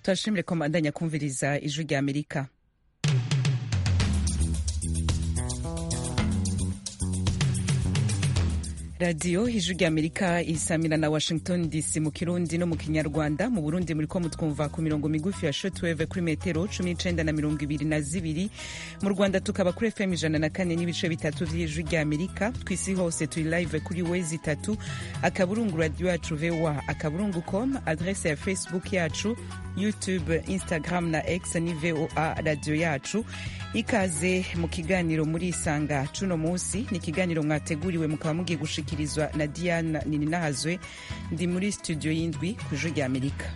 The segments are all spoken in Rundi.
turashimire ko mbandanya kumviriza ijwi rya amerika radiyo ijwi rya amerika isamira na washington dc mu kirundi no mu kinyarwanda mu burundi muri ko mutwumva ku mirongo migufi ya shotweve kuri metero cumi n'icenda na mirongo ibiri na zibiri mu rwanda tukaba kuri fm ijana na kane n'ibice bitatu vy'ijwi rya amerika kw'isi hose turi live kuri wezi itatu akaburungu radio yacu voa akaburungu com adrese ya facebook yacu youtube instagram na x ni voa radio yacu ikaze mu kiganiro muri isanga cuno munsi ni ikiganiro mwateguriwe mukaba mugiye gushikirizwa na diana nininahazwe ndi muri studio y'indwi ku ijwi rya amerika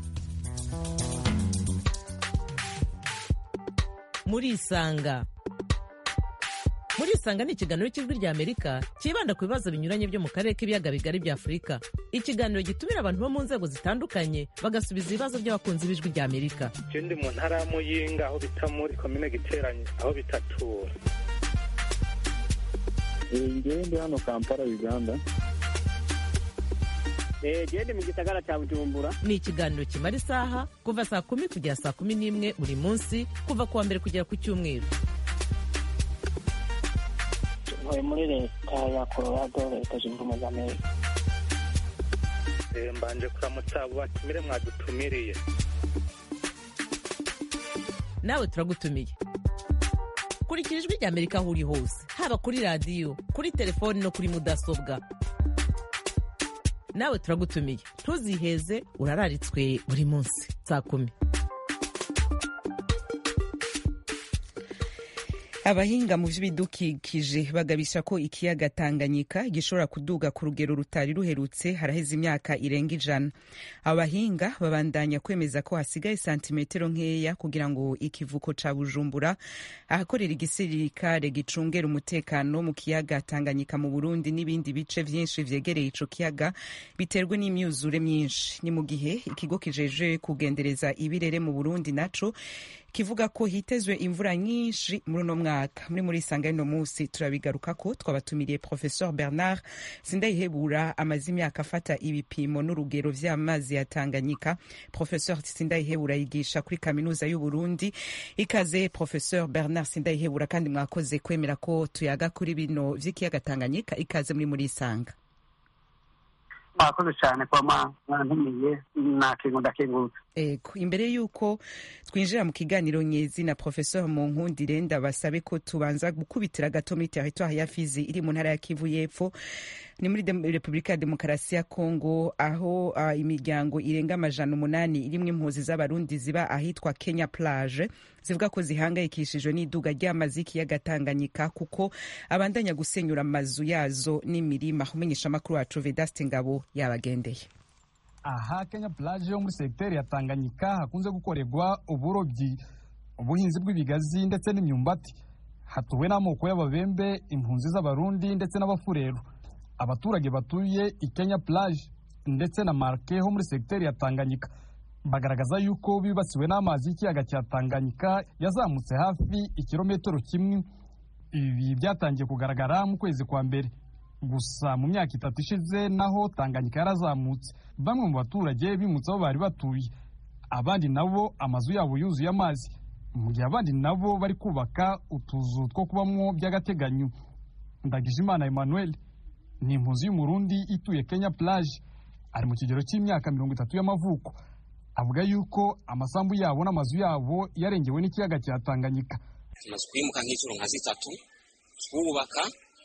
muri isanga muri isanga ni ikiganiro cy'ijwi rya amerika cyibanda ku bibazo binyuranye byo mu karere k'ibiyaga bigari bya afurika ikiganiro gitumira abantu bo mu nzego zitandukanye bagasubiza ibibazo by'abakunzi b'ijwi rya amerika ndi mu ntara ya muyinga aho bita muri komine giteranye aho bitatura ngewe ndi hano kampala uganda gende mu gisagara cya bujumbura ni ikiganiro kimara isaha kuva saa kumi kugera saa kumi n'imwe buri munsi kuva ku wa mbere kugera ku cyumweru ntuye muri leta ya colorado leta zunze ubumwe za amerika mbanje kuramutsa abo batumire mwadutumiriye nawe turagutumiye kurikira ijwi rya amerika aho uri hose haba kuri radiyo kuri telefoni no kuri mudasobwa nawe turagutumiye ntuziheze urararitswe buri munsi saa kumi abahinga mu by'ibidukikije bagabisha ko ikiyaga tanganyika gishobora kuduga ku rugero rutari ruherutse haraheze imyaka irenga ijana abahinga babandanya kwemeza ko hasigaye santimetero nkeya kugira ngo ikivuko ca bujumbura ahakorera igisirikare gicungera umutekano mu kiyaga tanganyika mu burundi n'ibindi bice vyinshi vyegereye ico kiyaga biterwe n'imyuzure myinshi ni mu gihe ikigo kijeje kugendereza ibirere mu burundi naco kivuga ko hitezwe imvura nyinshi muri uno mwaka muri muri isanga y'uno munsi turabigaruka ko twabatumiriye professeur bernard sindayihebura amaze imyaka afata ibipimo n'urugero vy'amazi ya tanganyika professeur sindayihebura yigisha kuri kaminuza y'uburundi ikaze professeur bernard sindayihebura kandi mwakoze kwemera ko tuyaga kuri bino vy'ikiyaga tanganyika ikaze muri muri isanga mwakoze cyane kuba mwantumiye nakingu ndakingutse ego imbere y'uko twinjira mu kiganiro nyezi na professeur munkundire ndabasabe ko tubanza gukubitira gato muri territoire ya fizi iri mu ntara ya kivu y'epfo ni muri repubulika ya demokarasi ya kongo aho uh, imiryango irenga amajana umunani irimwo impuzi z'abarundi ziba ahitwa kenya plage zivuga ko zihangayikishijwe n'iduga ry'amazi y'ikiyaga tanganyika kuko abandanya gusenyura amazu yazo n'imirima umenyesha amakuru wacu vedaste ngabo yabagendeye aha kenya plage yo muri segiteri ya tanganyika hakunze gukorerwa uburobyi ubuhinzi bw'ibigazi ndetse n'imyumbati hatuwe n'amoko y'ababembe impunzi z'abarundi ndetse n'abafureru abaturage batuye i kenya plage ndetse na marke ho muri segiteri ya tanganyika bagaragaza yuko bibasiwe n'amazi y'ikiyaga cya tanganyika yazamutse hafi ikirometero kimwe ibi byatangiye kugaragara mu kwezi kwa mbere gusa mu myaka itatu ishize naho tanganyika yarazamutse bamwe mu baturage bimutse aho bari batuye abandi nabo amazu yabo yuzuye amazi mu gihe abandi nabo bari kubaka utuzu two kubamwo by'agateganyo ndagijimana emmanuel ni impunzi y'umurundi ituye kenya plage ari mu kigero cy'imyaka mirongo itatu y'amavuko avuga yuko amasambu yabo n'amazu yabo yarengewe n'ikiyaga cya tanganyika tumaze kwimuka nk'inshuro nka zitatu twubaka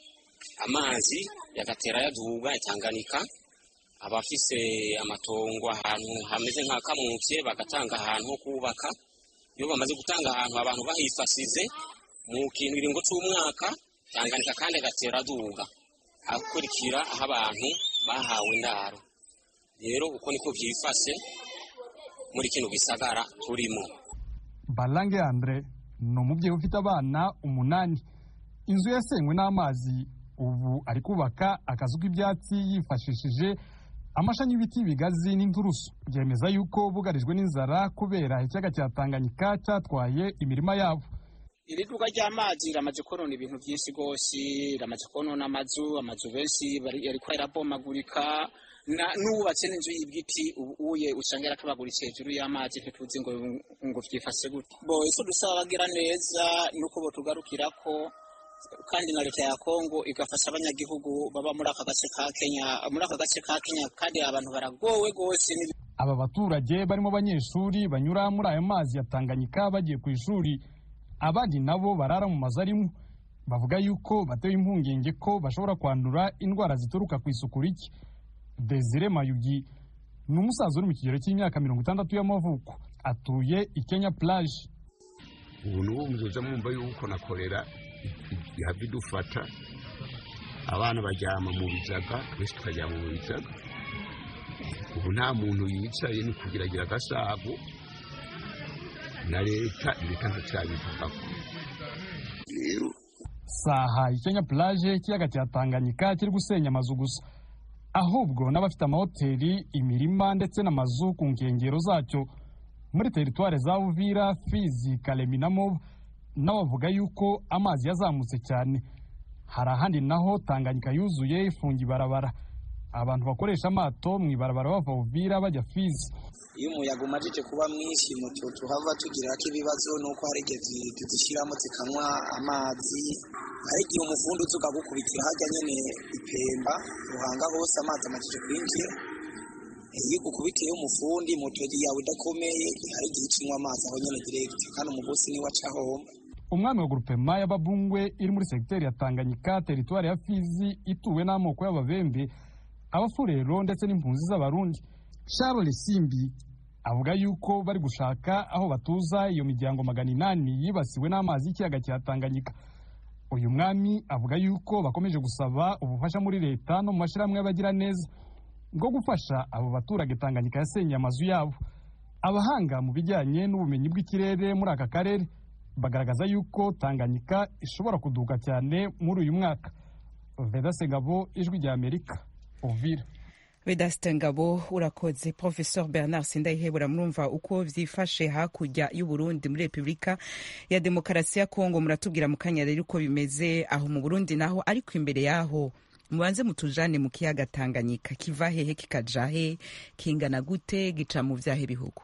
amazi yagatera yaduga yatanganika abafise amatongo ahantu hameze nka kamutse bagatanga ahantu ho kubaka iyo bamaze gutanga ahantu abantu bahifasize mu kintu iringo c'umwaka tanganika kandi agatera aduga akurikira aho abantu bahawe indaro rero uko niko vyifase muri kino gisagara turimo balange andre ni umubyeyi ufite abana umunani inzu yasenywe n'amazi ubu ari kubaka akazu k'ibyatsi yifashishije amashami y'ibiti bigazi n'inturusu byemeza yuko bugarijwe n'inzara kubera ikiyaga cya tanganyika cyatwaye imirima yabo iri duka ry'amazi riramaze konona ibintu byinshi rwose riramaze konona amazu amazu benshi yariko yarabomagurika n'uwubatse n'inzu y'ibiti uye usanga yarakabaguritse hejuru y'amazi ntituzi ngo ngo vyifashe gute bo icyo dusaba bagira neza nuko botugarukirako kandi na leta ya Kongo igafasha abanyagihugu baba muri aka gace ka Kenya muri aka gace ka Kenya kandi abantu baragowe gose aba baturage barimo abanyeshuri banyura muri ayo mazi ya Tanganyika bagiye ku ishuri abandi nabo barara mu mazu arimo bavuga yuko batewe impungenge ko bashobora kwandura indwara zituruka ku isuku rike Desire Mayugi ni umusaza uri mu kigero cy'imyaka mirongo itandatu y'amavuko atuye i Kenya plage ubu n'ubu muzoza mwumva yuko na korera ihava idufata abana baryama mu bizaga twese tukaryama mu bizaga ubu nta muntu yicaye ni kugiragira agasago na leta leta ntacyabivugako rero saha i Kenya plage ikiyaga cya Tanganyika kiri gusenya amazu gusa ahubwo n'abafite amahoteli imirima ndetse n'amazu ku nkengero zacyo muri teritware za Uvira Fizi Kalemi na Moba n'abavuga yuko amazi yazamutse cyane hari ahandi naho Tanganyika yuzuye ifunga ibarabara abantu bakoresha amato mu ibarabara bava Uvira bajya Fizi iyo umuyaga umajije kuba mwinshi mutu tuhava tugirako ibibazo nuko hari igihe tuzishyiramo zikanywa amazi hari igihe umufundi uza ukagukubitira hajya nyene ipemba ruhanga hose amazi amajije kwinjira iyo ugukubitiye umufundi moto yawe idakomeye hari igihe ucinywa amazi aho nyene direct kandi umugosi niwe aca homba umwami wa grupema y'ababungwe iri muri segiteri ya Tanganyika teritwari ya Fizi ituwe n'amoko y'ababembe abafurero ndetse n'impunzi z'abarundi Charles Simbi avuga yuko bari gushaka aho batuza iyo miryango magana inani yibasiwe n'amazi y'ikiyaga cya Tanganyika uyu mwami avuga yuko bakomeje gusaba ubufasha muri leta no mu mashyirahamwe y'abagira neza bwo gufasha abo baturage Tanganyika yasenyeye amazu yabo abahanga mu bijyanye n'ubumenyi bw'ikirere muri aka karere bagaragaza yuko Tanganyika ishobora kuduka cyane muri uyu mwaka Veda Segabo ijwi rya Amerika Uvira Vedaste Ngabo urakoze Professor Bernard Sindayihebura murumva uko vyifashe hakurya y'u Burundi muri Republika ya Demokarasi ya Kongo muratubwira mu kanya rero uko bimeze aho mu Burundi naho ariko imbere yaho mubanze mutujane mu kiyaga Tanganyika kiva hehe kikaja he kingana gute gica mu vyahe bihugu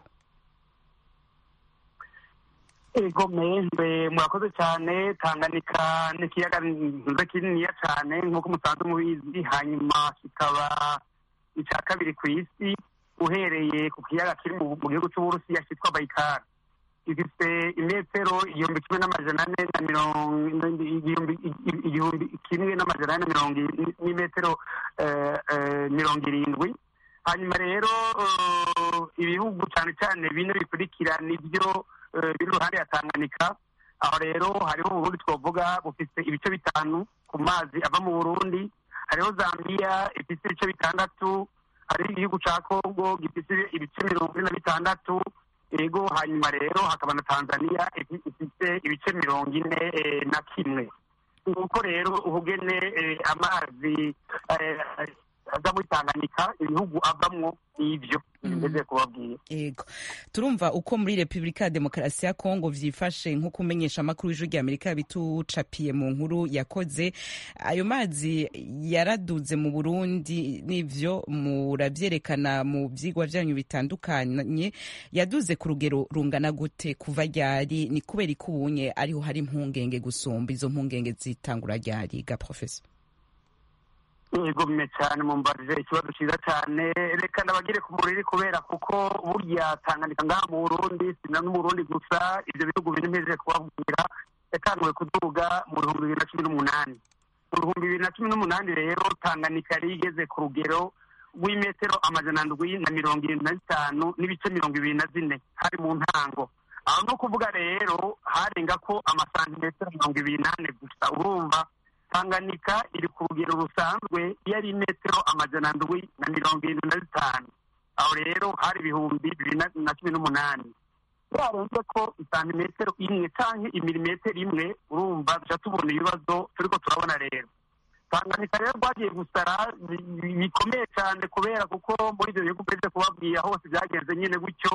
ego mbe murakoze cyane tanganyika ni ikiyaga nziza kininiya cyane nk'uko musanzwe mubizi hanyuma kikaba icya kabiri ku isi uhereye ku kiyaga kiri mu gihugu cy'uburusiya cyitwa bayikari gifite imetero igihumbi kimwe n'amajana ane na mirongo igihumbi kimwe n'amajana ane na mirongo n'imetero mirongo irindwi hanyuma rero ibihugu cyane cyane bine bikurikira nibyo biri iruhande ya tanganyika aho rero hariho uburundi twavuga bufite ibice bitanu ku mazi ava mu burundi hariho zambia ifite ibice bitandatu hariho igihugu cya kongo gifite ibice mirongo ine na bitandatu ego hanyuma rero hakaba na tanzania ifite ibice mirongo ine na kimwe nuko rero ubugene amazi aza muri tanganyika ibihugu avamwo n'ibyo bimeze kubabwira yego turumva uko muri repubulika ya demokarasi ya kongo vyifashe nk'uko umenyesha amakuru y'ijwi rya amerika yabitucapiye mu nkuru yakoze ayo mazi yaraduze mu burundi n'ivyo muravyerekana mu vyigwa vyanyu bitandukanye yaduze ku rugero rungana gute kuva ryari ni kubera ikubunye ariho hari impungenge gusumba izo mpungenge zitangura ryari ga professor yego mwe cyane mumbarije ikibazo cyiza cyane reka ndabagire ku muriri kubera kuko burya tanganyika ngaha mu burundi sina no mu burundi gusa ibyo bihugu bine mpeze kubabwira yatanguwe kuduga mu bihumbi bibiri na cumi n'umunani mu bihumbi bibiri na cumi n'umunani rero tanganyika yari igeze ku rugero rw'imetero amajana ndwi na mirongo irindwi na zitanu n'ibice mirongo ibiri na zine hari mu ntango aho ni ukuvuga rero harenga ko amasantimetero mirongo ibiri n'ane gusa urumva tanganyika iri ku rugero rusanzwe iyo ari metero amajana ndwi na mirongo irindwi na zitanu aho rero hari ibihumbi bibiri na cumi n'umunani yarenze ko isantimetero imwe cyangwa imilimetero imwe urumva duca tubona ibibazo turiko turabona rero tanganyika rero rwagiye gusara bikomeye cyane kubera kuko muri ibyo bihugu uretse kubabwira hose byagenze nyine gutyo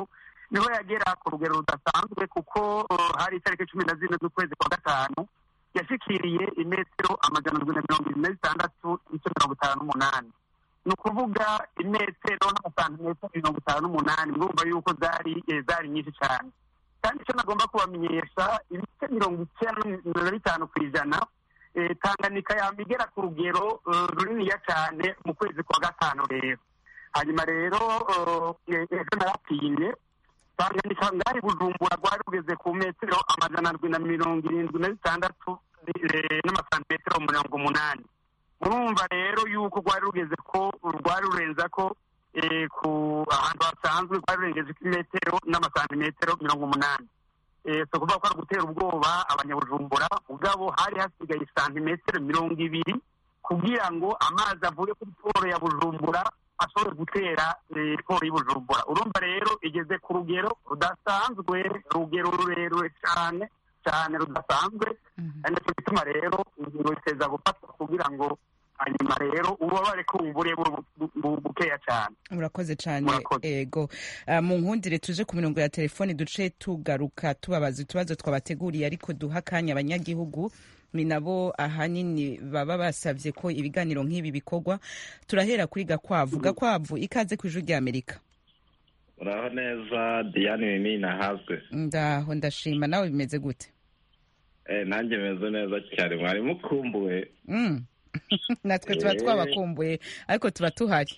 niho yagera ku rugero rudasanzwe kuko uh, hari itariki cumi na zine z'ukwezi kwa gatanu yashikiriye imetero amajana ndwi na mirongo irindwi na zitandatu n'ice mirongo itanu n'umunani ni ukuvuga imetero n'amasantimetero mirongo itanu n'umunani murumva yuko zari eh, zari nyinshi cyane kandi icyo nagomba kubamenyesha ibice mirongo icyenda na bitanu ku ijana eh, tanganyika yama igera ku rugero eh, runiniya cyane mu kwezi kwa gatanu rero hanyuma rero eh, ejo naratinye tanganyika ngari bujumbura rwari rugeze ku metero amajana ndwi na mirongo irindwi na zitandatu eh, n'amasantimetero mirongo umunani murumva rero yuko rwari rugeze ko rwari rurenza ko eh, ku ahantu hasanzwe rwari rurengeje imetero n'amasantimetero mirongo umunani Eh, si ukuvuga ko ari ugutera ubwoba abanyabujumbura ubwabo hari hasigaye santimetero mirongo ibiri kugira ngo amazi avuye kuri poro ya bujumbura ashobore gutera eh, poro y'ubujumbura urumva rero igeze ku rugero rudasanzwe urugero rurerure cyane cyane rudasanzwe ari nacyo gituma rero ingingo iteza gufatwa kugira ngo hanyuma rero ububabare kumbure bu- bu- bu- bukeya cyane murakoze cyane Murakoze. ego Ah, mu nkundire tuje ku mirongo ya telefoni duce tugaruka tubabaza utubazo twabateguriye ariko duha akanya abanyagihugu ni nabo ahanini baba basabye ko ibiganiro nk'ibi bikorwa turahera kuri gakwavu gakwavu ikaze ku ijwi ry'amerika uraho neza diane nini nahazwe ndaho ndashima nawe bimeze gute eh nanjye meze neza cyane mwari mukumbuwe Mm. natwe tuba Eh. twabakumbuye ariko tuba tuhari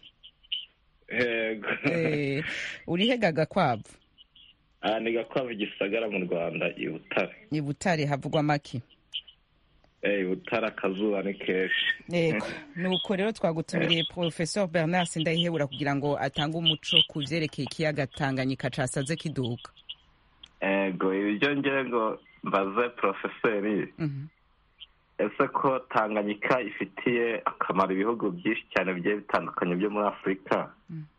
yego Eh, urihega gakwavu aha ni gakwavu gisagara mu rwanda i butare i butare havugwa make eh i butare akazuba ni kenshi yego nuko rero twagutumiriye professeur bernard sindayihebura kugira ngo atange umuco ku vyerekeye ikiyaga tanganyika casaze kiduka ego ibyo ngira ngo mbaze porofeseri Mhm. ese ko tanganyika ifitiye akamaro ibihugu byinshi cyane bigiye bitandukanye byo muri afurika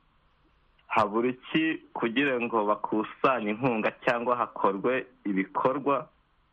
habura iki kugira ngo bakusanye inkunga cyangwa hakorwe ibikorwa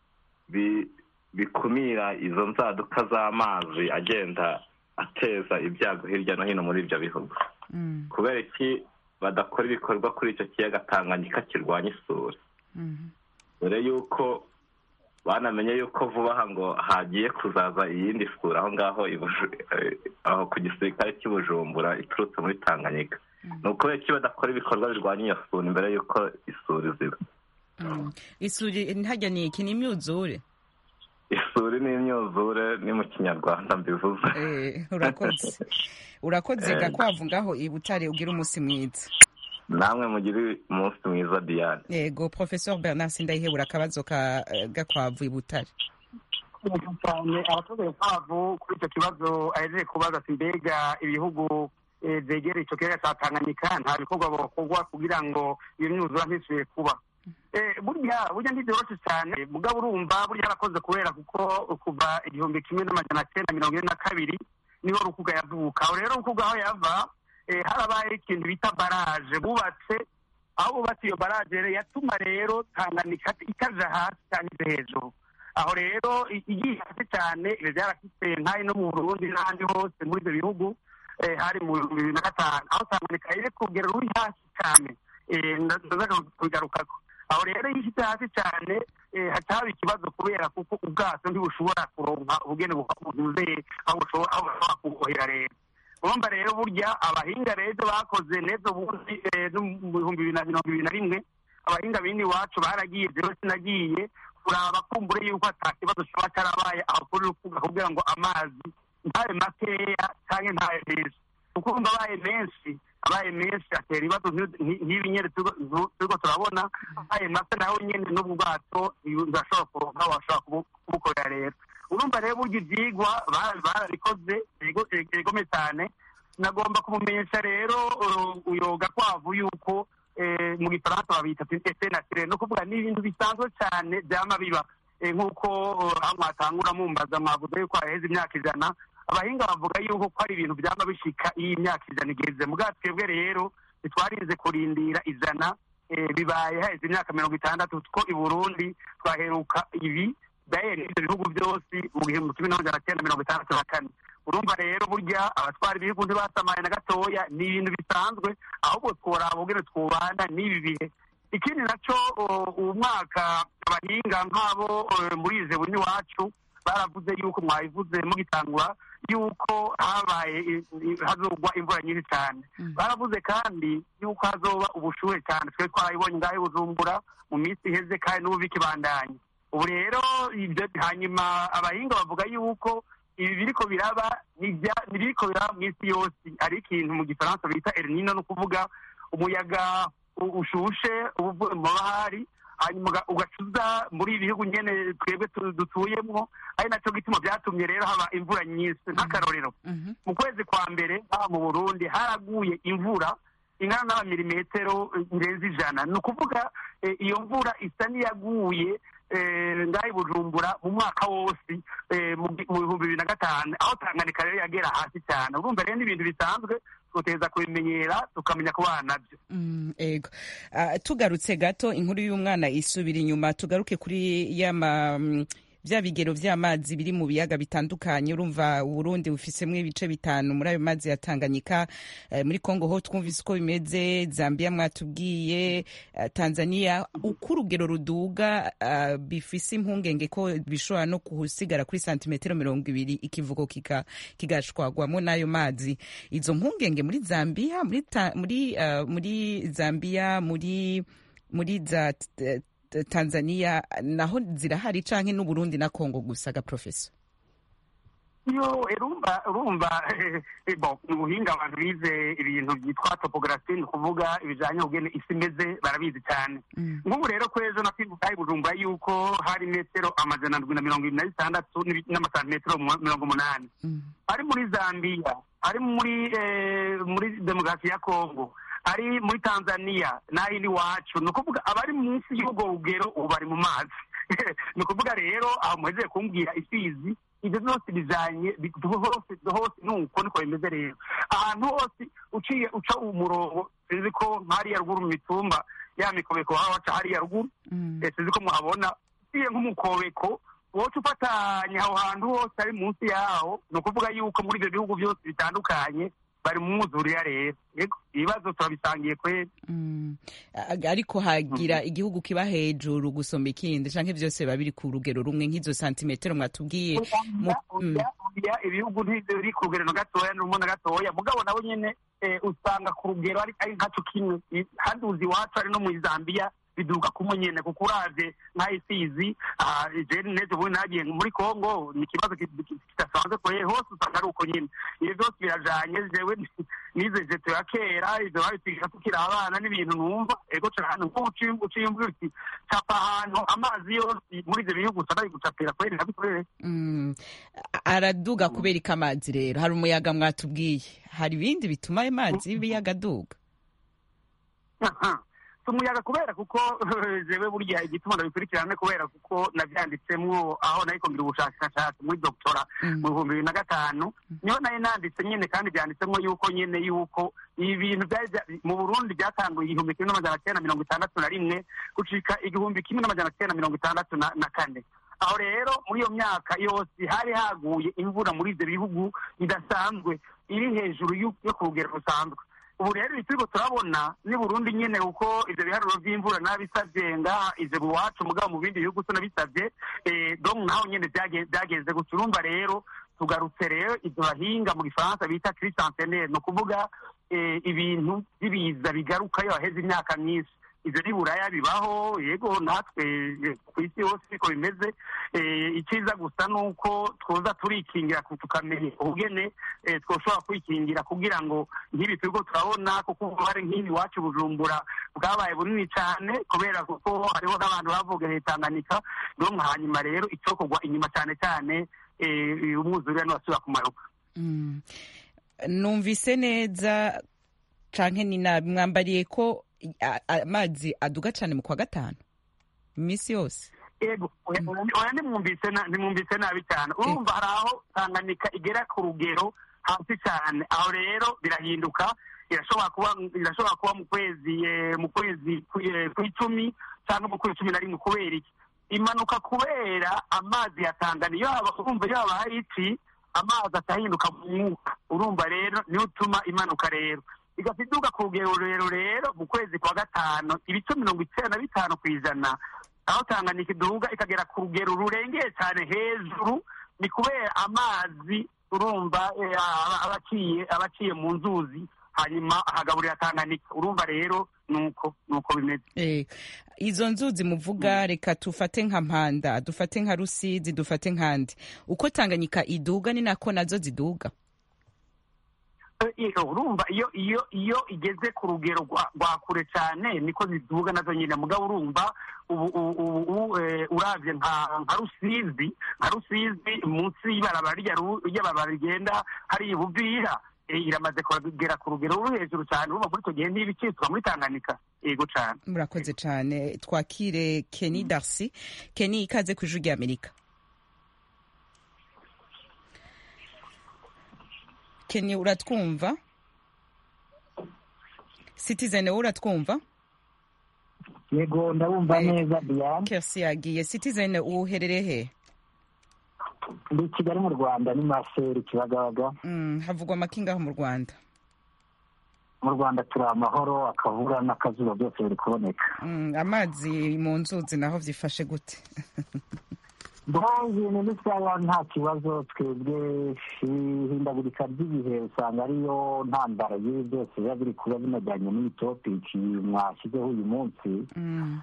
bi- bikumira izo nzaduka z'amazi agenda ateza ibyago hirya no hino muri ibyo bihugu Mm, kubera iki badakora ibikorwa kuri icyo kiyaga tanganyika kirwanya isuri mhm. dore yuko banamenye yuko vuba aha ngo hagiye kuzaza iyindi sura aho ngaho i Buju- eh, aho ku gisirikare cy'i bujumbura iturutse muri tanganyika ni ukubera iki badakora ibikorwa birwanya iyo sura imbere y'uko isuri ziba Mm. isuri ntajya ni iki ni imyuzure isuri ni imyuzure ni mu kinyarwanda mbivuze Eh, urakoze urakoze Eh. gakwavu ngaho i butare ugira umunsi mwiza namwe mugire umunsi mwiza diane yego professeur bernard sindayihebura akabazo ka eh, gakwavu i butare neza cyane abaturage kwavu kuri icyo kibazo ahejeje kubaza ati mbega ibihugu eh, byegereye icyo kiyaga cya tanganyika nta bikorwa bakorwa kugira ngo iyo myuzura ntisubire kuba Eh, burya burya ntibyoroshye cyane mugabo urumva burya yarakoze kubera kuko kuva igihumbi kimwe n'amajana cyenda mirongo ine na kabiri niho rukuga yavuka aho rero rukuga aho yava eh, harabaye ikintu bita baraje bubatse aho bubatse iyo baraje rero yatuma rero tanganyika itaja hasi cyangwa ije hejuru aho rero i- igiye hasi cyane ibyo byarafite nk'ayo no mu burundi n'ahandi hose muri ibyo bihugu eh, hari mu bihumbi bibiri na gatanu aho tanganyika iri ku rugero ruri hasi cyane Eh, nda- ndaza kubigarukako aho rero iyo ishyize hasi cyane eh, haca haba ikibazo kubera kuko ubwato ntibushobora kuronka ubugeni buvuze aho bushobora aho bushobora kubohera rero urumva rero burya abahinga rero bakoze neza ubundi eh, no mu bihumbi bibiri na mirongo ibiri na rimwe abahinga bindi iwacu baragiye rero sinagiye kuraba kumbure yuko ata kibazo kiba cyarabaye aho kuri rukuga kugira ngo amazi ntabe makeya cyangwa ntabe menshi kuko urumva abaye menshi abaye menshi atera ibibazo nk'i- nk'i- nk'ibi nyine turiko- tu- turiko turabona abaye make nawe nyine n'ubwo bwato ntibashobora kuronka washobora kubu- kubukorera rero urumva rero burya ibyigwa ba- barabikoze bigo- bigome cyane nagomba kumumenyesha rero uh, uyoga kwavu yuko eh, mu gifaransa babita ese naturel no kuvuga ni ibintu bisanzwe cyane byama biba Eh, nk'uko uh, aho mwatangura mumbaza mwavuze yuko haheze imyaka ijana abahinga bavuga yuko ko ari ibintu byaba bishika iyo imyaka ijana igeze mugabo twebwe rero ntitwarinze kurindira ijana eh, bibaye haheze imyaka mirongo itandatu ko i burundi twaheruka ibi daye n'ibyo bihugu byose mu gihumbi kimwe n'amajana cyenda mirongo itandatu na kane urumva rero burya abatwara ibihugu ntibasamaye na gatoya ni ibintu bisanzwe ahubwo tworaba ubwene twubana n'ibi bihe ikindi nacyo uwo mwaka abahinga nk'abo muri ize buni wacu baravuze yuko mwabivuze mugitangura yuko habaye hazogwa imvura nyinshi cyane baravuze kandi yuko hazoba ubushuhe cyane twe twarabibonye ngaho bujumbura mu minsi iheze kandi n'ubu bikibandanye ubu rero hanyuma abahinga bavuga yuko ibi biriko biraba ntibiriko biraba mu isi yose ari ikintu mu gifaransa bita erinino ni ukuvuga umuyaga ushushe uvuye mu bahari hanyuma ugacuza muri ibi bihugu nyene twebwe dutuyemwo ari nacyo gituma byatumye rero haba imvura nyinshi nk'akarorero mu kwezi kwa mbere haba mu burundi haraguye imvura ingana n'amamilimetero irenze ijana ni ukuvuga iyo mvura isa n'iyaguye ngaho bujumbura mu mwaka wose mu bihumbi bibiri na gatanu aho tanganyika rero yagera hasi cyane urumva rero n'ibintu bisanzwe tuteza kubimenyera tukamenya kubana nabyo ego tugarutse gato inkuru y'umwana isubira inyuma tugaruke kuri yama bya bigero by'amazi biri mu biyaga bitandukanye urumva uburundi bufisemo ibice bitanu muri ayo mazi ya tanganyika muri congo ho twumvise uko bimeze zambia mwatubwiye tanzania uko urugero ruduga bifise impungenge ko bishobora no kusigara kuri santimetero mirongo ibiri ikivugo kigashwagwamo n'ayo mazi izo mpungenge muri zambia muri muri zambia muri muri za tanzania naho zirahari canke n'uburundi na congo gusa ga profeso yo urumva urumva bo ni ubuhinga abantu bize ibintu byitwa topography ni ukuvuga ibijanye kugene isi imeze barabizi cyane nk'ubu rero ko ejo nakwibuka bujumbura yuko hari metero amajana ndwi na mirongo ibiri na zitandatu n'amasantimetero mirongo umunani ari muri zambiya ari muri muri demokarasi ya congo ari muri tanzania n'ayindi wacu ni ukuvuga abari munsi y'ubwo rugero ubu bari mu mazi ni ukuvuga rero aho muhezeye kumbwira isizi ibyo byose bijanye hose hose nuko niko bimeze rero ahantu hose uciye uca umurongo sinzi ko hariya ruguru mu mitumba ya mikobeko baba baca hariya ruguru sinzi ko muhabona uciye nk'umukobeko woca ufatanya aho hantu hose ari munsi yaho ni ukuvuga yuko muri ibyo bihugu byose bitandukanye bari mu mwuzurira rero ibibazo turabisangiye kweli ariko hagira igihugu kiba hejuru gusoma ikindi canke vyose biba biri ku rugero rumwe nk'izo santimetero mwatubwiye ibihugu ntibiri ku rugero na gatoya n'umwe na gatoya mugabo nabo nyene usanga ku rugero ari nkaco kimwe handi uzi iwacu ari no muri zambiya biduka kumwe nyene kuko uravye nka isizi jeni neze ubundi nagiye muri congo ni ikibazo kidasanzwe kweye hose usanga ari uko nyene ibyo byose birajanye jewe nize jeto ya kera ivyo babitwigisha tukiri abana n'ibintu numva ego cane nko uciyumvira uti capa ahantu amazi yose muri ivyo bihugu usanga ari gucapira kweri nabikorere araduga kubera ko amazi rero hari umuyaga mwatubwiye hari ibindi bituma ayo mazi y'ibiyaga aduga umuyaga kubera kuko jewe burya igituma ndabikurikirane kubera kuko navyanditsemwo aho nariko ngira ubushakashatsi muri doktora mu bihumbi bibiri na gatanu niho nayo nanditse nyene kandi vyanditsemwo yuko nyene yuko ibi bintu mu burundi byatanguye igihumbi kimwe n'amajana kenda mirongo itandatu na rimwe gucika igihumbi kimwe n'amajana kenda mirongo itandatu na kane aho rero muri iyo myaka yose hari haguye imvura muri ivyo bihugu bidasanzwe iri hejuru yo ku rugero rusanzwe ubu rero turiko turabona ni burundi nyene kuko ivyo biharuro vy'imvura nabisavye ngaha ivyo iwacu mugabo mu bindi bihugu tunabisavye donc naho nyene vyagenze gusa urumva rero tugarutse rero ivyo bahinga mu gifaransa bita crise centenaire ni ukuvuga ibintu vy'ibiza bigaruka iyo haheze imyaka myinshi ivyo ni buraya bibaho yego natwe ku isi yose niko bimeze icyiza gusa ni uko twoza turikingira tukamenya ubugene twoshobora kwikingira kugira ngo nk'ibi turiko turabona kuko ububare nk'ibi iwacu bujumbura bwabaye bunini cyane kubera kuko hariho n'abantu bavuga Tanganyika no hanyuma rero icokorwa inyuma cyane cyane umwuzurira niwasubira kumanuka numvise neza canke ni nabi mwambariye ko amazi aduga cyane mu kwa gatanu iminsi yose ego oya nimwumvise nabi cyane urumva hari aho tanganyika igera ku rugero hasi cyane aho rero birahinduka irashobora kuba irashobora kuba mu kwezi mu kwezi kw'icumi cyangwa mu kwezi cumi na rimwe kubera iki imanuka kubera amazi ya tanganyika iyo haba urumva iyo habaye iki amazi atahinduka mu mwuka urumva rero niyo utuma imanuka rero igaca iduga ku rugero rurerure rero mu kwezi kwa gatanu ibice mirongo icyenda na bitanu ku ijana aho tanganyika iduga ikagera ku rugero rurengeye cyane hejuru ni kubera amazi urumva eh, aba- abaciye abaciye mu nzuzi hanyuma ahagaburira tanganyika urumva rero nuko nuko bimeze Eh, izo nzuzi muvuga reka tufate nka mpanda dufate nka rusizi dufate nkandi uko tanganyika iduga ni nako nazo ziduga Eh, eh, urumva iyo iyo iyo igeze ku rugero rwa rwa kure cyane niko ziduga nazo nyine mugabo urumva ubu ubu ubu eh, uravye nka nka rusizi nka rusizi munsi y'ibarabara rya ru- ry'abarabara rigenda hari ibuvira eh, iramaze kugera ku rugero ruri hejuru cyane urumva muri icyo gihe niba ikitwa muri tanganyika yego cyane murakoze cyane twakire keni darcy keni ikaze ku ijwi ry'amerika keni uratwumva citizen wowe uratwumva yego ndabumva neza diane kersi yagiye citizen uherereye he ndi i kigali mu rwanda ni maseri kibagabaga Mm, havugwa amakingaho mu rwanda mu rwanda turi amahoro akavura n'akazuba byose biri kuboneka Mm, amazi mu nzuzi naho vyifashe gute bo ibintu ni sawa nta kibazo twebwe ihindagurika ry'ibihe usanga ariyo ntandaro y'ibi byose biba biri kuba binajyanye n'iyi topiki mwashyizeho uyu munsi Mm.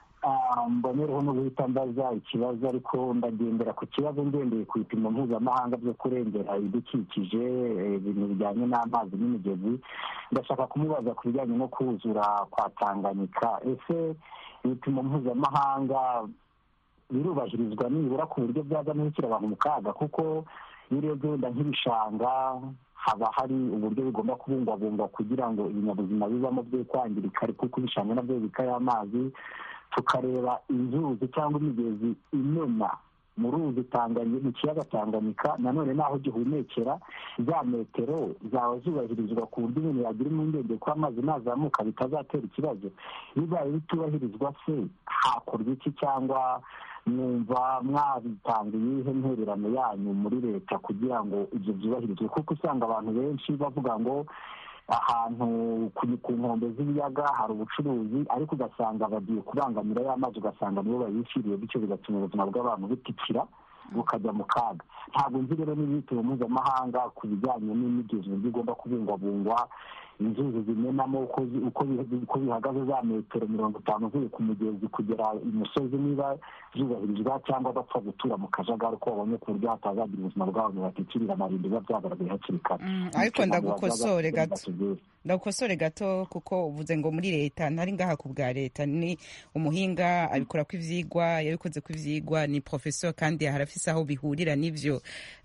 Ah, mbonereho no guhita mbaza ikibazo ariko ndagendera ku kibazo ngendeye ku bipimo mpuzamahanga byo kurengera ibidukikije eh, ibintu bijyanye n'amazi n'imigezi ndashaka kumubaza ku bijyanye no kuzura kwa tanganyika ese ibipimo mpuzamahanga birubahirizwa nibura ku buryo byaza n'ibishyira abantu mu kaga kuko iyo urebye wenda nk'ibishanga haba hari uburyo bigomba kubungwabungwa kugira ngo ibinyabuzima bibamo bye kwangirika kuko ibishanga nabyo bikayo amazi tukareba inzuzi cyangwa imigezi imena mu ruzi Tanganyika mu kiyaga tanganyika nanone n'aho gihumekera za metero zaba zubahirizwa ku buryo umuntu yagira impungenge ko amazi nazamuka bitazatera ikibazo bibaye bitubahirizwa se hakorwa iki cyangwa mwumva mwabitanga iyihe ntererano yanyu muri leta kugira ngo ibyo byubahirizwe kuko usanga abantu benshi bavuga ngo ahantu ku ku nkombe z'ibiyaga hari ubucuruzi ariko ugasanga bagiye kubangamira ya mazi ugasanga nibo bayishyiriye bityo bigatuma ubuzima bw'abantu butikira bukajya mu kaga ntabwo nzi rero n'ibitiro mpuzamahanga ku bijyanye n'imigezi uburyo igomba kubungwabungwa inzuzi zimenamo uko zi- uko bi- uko bihagaze za metero mirongo itanu uvuye ku mugezi kugera imusozi niba zubahirizwa cyangwa bapfa gutura mu kajagari uko babonye ku buryo hatazagira ubuzima bw'abantu batikirira amarimbi biba byagaragaye hakiri kare Mm, ariko Bityo ntabwo ndagukosore bazaza gato batubwire. ndagukosore gato kuko uvuze ngo muri leta ntari ngaha ku bwa leta ni umuhinga abikora ku ivyigwa yabikoze ku ivyigwa ni professeur kandi harafise aho bihurira n'ivyo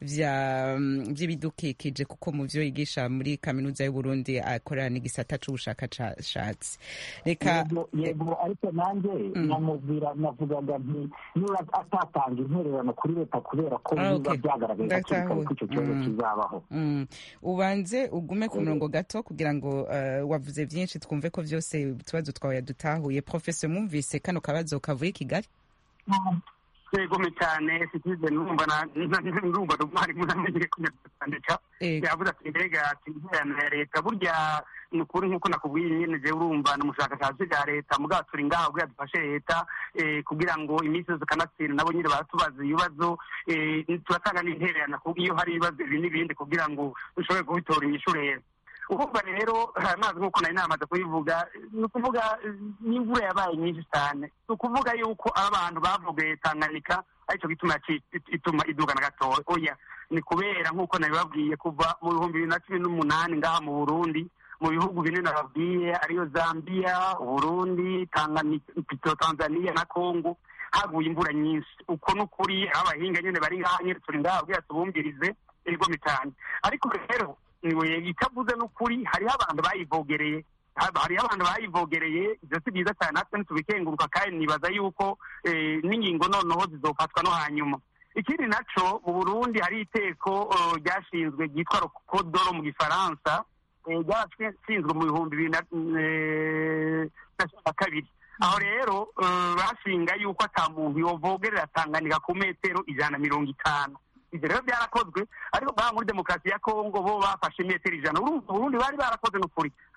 vya mm, vy'ibidukikije kuko mu vyo yigisha muri kaminuza y'u Burundi akorana n'igisata c'ubushakashatsi reka yego yego ariko nanjye namubwira navugaga nti niba atatanga intererano kuri leta kubera ko Ah, biba okay. byagaragaye hakiri kare Ndatahuye. ko icyo kibazo Mm. kizabaho Mm. ubanze ugume ku murongo gato kugira ngo uh, wavuze vyinshi twumve ko vyose utubazo twawe yadutahuye professeur mwumvise kano kabazo kavuye i kigali yegome cyane citizen numva na- na- numva umwarimu namenye kunyandika Ego. yavuze ati mbega ati intererano ya leta burya ni ukuri nk'uko nakubwiye nyine jewe urumva ni umushakashatsi bwa leta mugabo turi ngaho kugira dufashe leta eh, kugira ngo iminsi yose kanatsinda nabo nyine baratubaza ibibazo eh, turatanga n'intererano ku- iyo hari ibibazo ibi n'ibindi kugira ngo dushobore kubitora inyishu rero urumva rero amazi nk'uko nari namaze kubivuga ni ukuvuga eh, n'imvura yabaye nyinshi cyane ni ukuvuga yuko abantu bavugaye tanganyika aricyo gituma yaci- ituma iduga na gatoya oya ni kubera nk'uko nabibabwiye kuva mu bihumbi bibiri na cumi n'umunani ngaha mu burundi mu bihugu bine nababwiye ariyo zambia uburundi Tanganyika- pito tanzania na congo haguye imvura nyinshi uko ni ukuri aho abahinga nyine bari ngaha nyine turi ngaha kugira tubumvirize ego mitanu ariko rero niwe itavuze n'ukuri hariho abantu bayivogereye haba- hariho abantu bayivogereye ibyo si byiza cyane natwe ntitubikenguruka kandi nibaza yuko eh, n'ingingo noneho zizofatwa no hanyuma ikindi naco mu burundi hari iteko eh, ryashinzwe ryitwa rokodoro mu gifaransa eh, ryarashinzwe mu bihumbi bibiri na eh, na cumi na kabiri aho rero eh, bashinga yuko ata muntu yovogerera tanganyika ku metero ijana na mirongo itanu ibyo rero byarakozwe ariko ngaha muri demokarasi ya kongo bo bafashe metero ijana urumva uburundi bari barakoze n'ukuri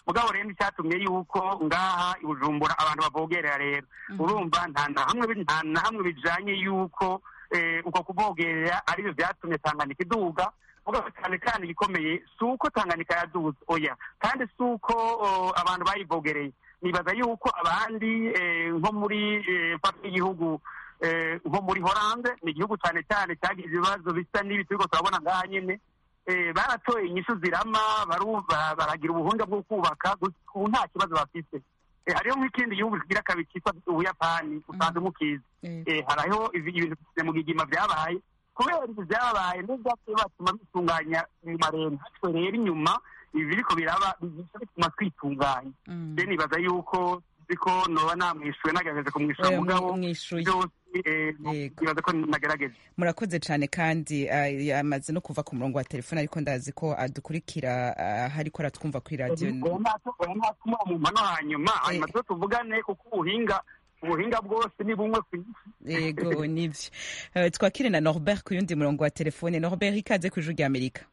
mugabo rero icyatumye yuko ngaha i bujumbura abantu bavogerera rero urumva nta na hamwe bi- nta na hamwe bijanye yuko eh, uko kuvogerera aribyo byatumye tanganyika iduga mugabo cyane cyane igikomeye si uko tanganyika yaduze oya kandi si uko oh, abantu bayivogereye nibaza yuko abandi eh, nko muri eh, mfata y'igihugu eh, nko muri horande ni igihugu cyane cyane cyagize ibibazo bisa n'ibi turiko turabona ngaha nyene eh, baratoye inyishu zirama baru- ba- baragira ubuhunga bwo kubaka gusa ubu nta kibazo bafite Eh, hariho nk'ikindi gihugu kigira kabiri cyitwa ubuyapani usanzwe mukizi Eh, hariho ibi- ibintu mu gigima byabaye kubera ibyo byabaye n'ibyagiye batuma bitunganya mu marembo twe rero inyuma ibi biriko biraba bigiye bituma twitunganya rero nibaza yuko ziko noba namwishuwe nagerageje kumwishyura Oya, mugabo mwishuye. byose eh, nibaza ko nagerageje murakoze cyane kandi ah, yamaze no kuva ku murongo wa telefone ariko ndazi ko adukurikira ah, hariko aratwumva kuri radiyo oya natuma mu mano hanyuma hanyuma tuba tuvugane kuko ubuhinga ubuhinga bwose ni bumwe ku isi yego nivyo Eh, twakire na norbert ku yundi murongo wa telefone norbert ikaze ku ijuru rya amerika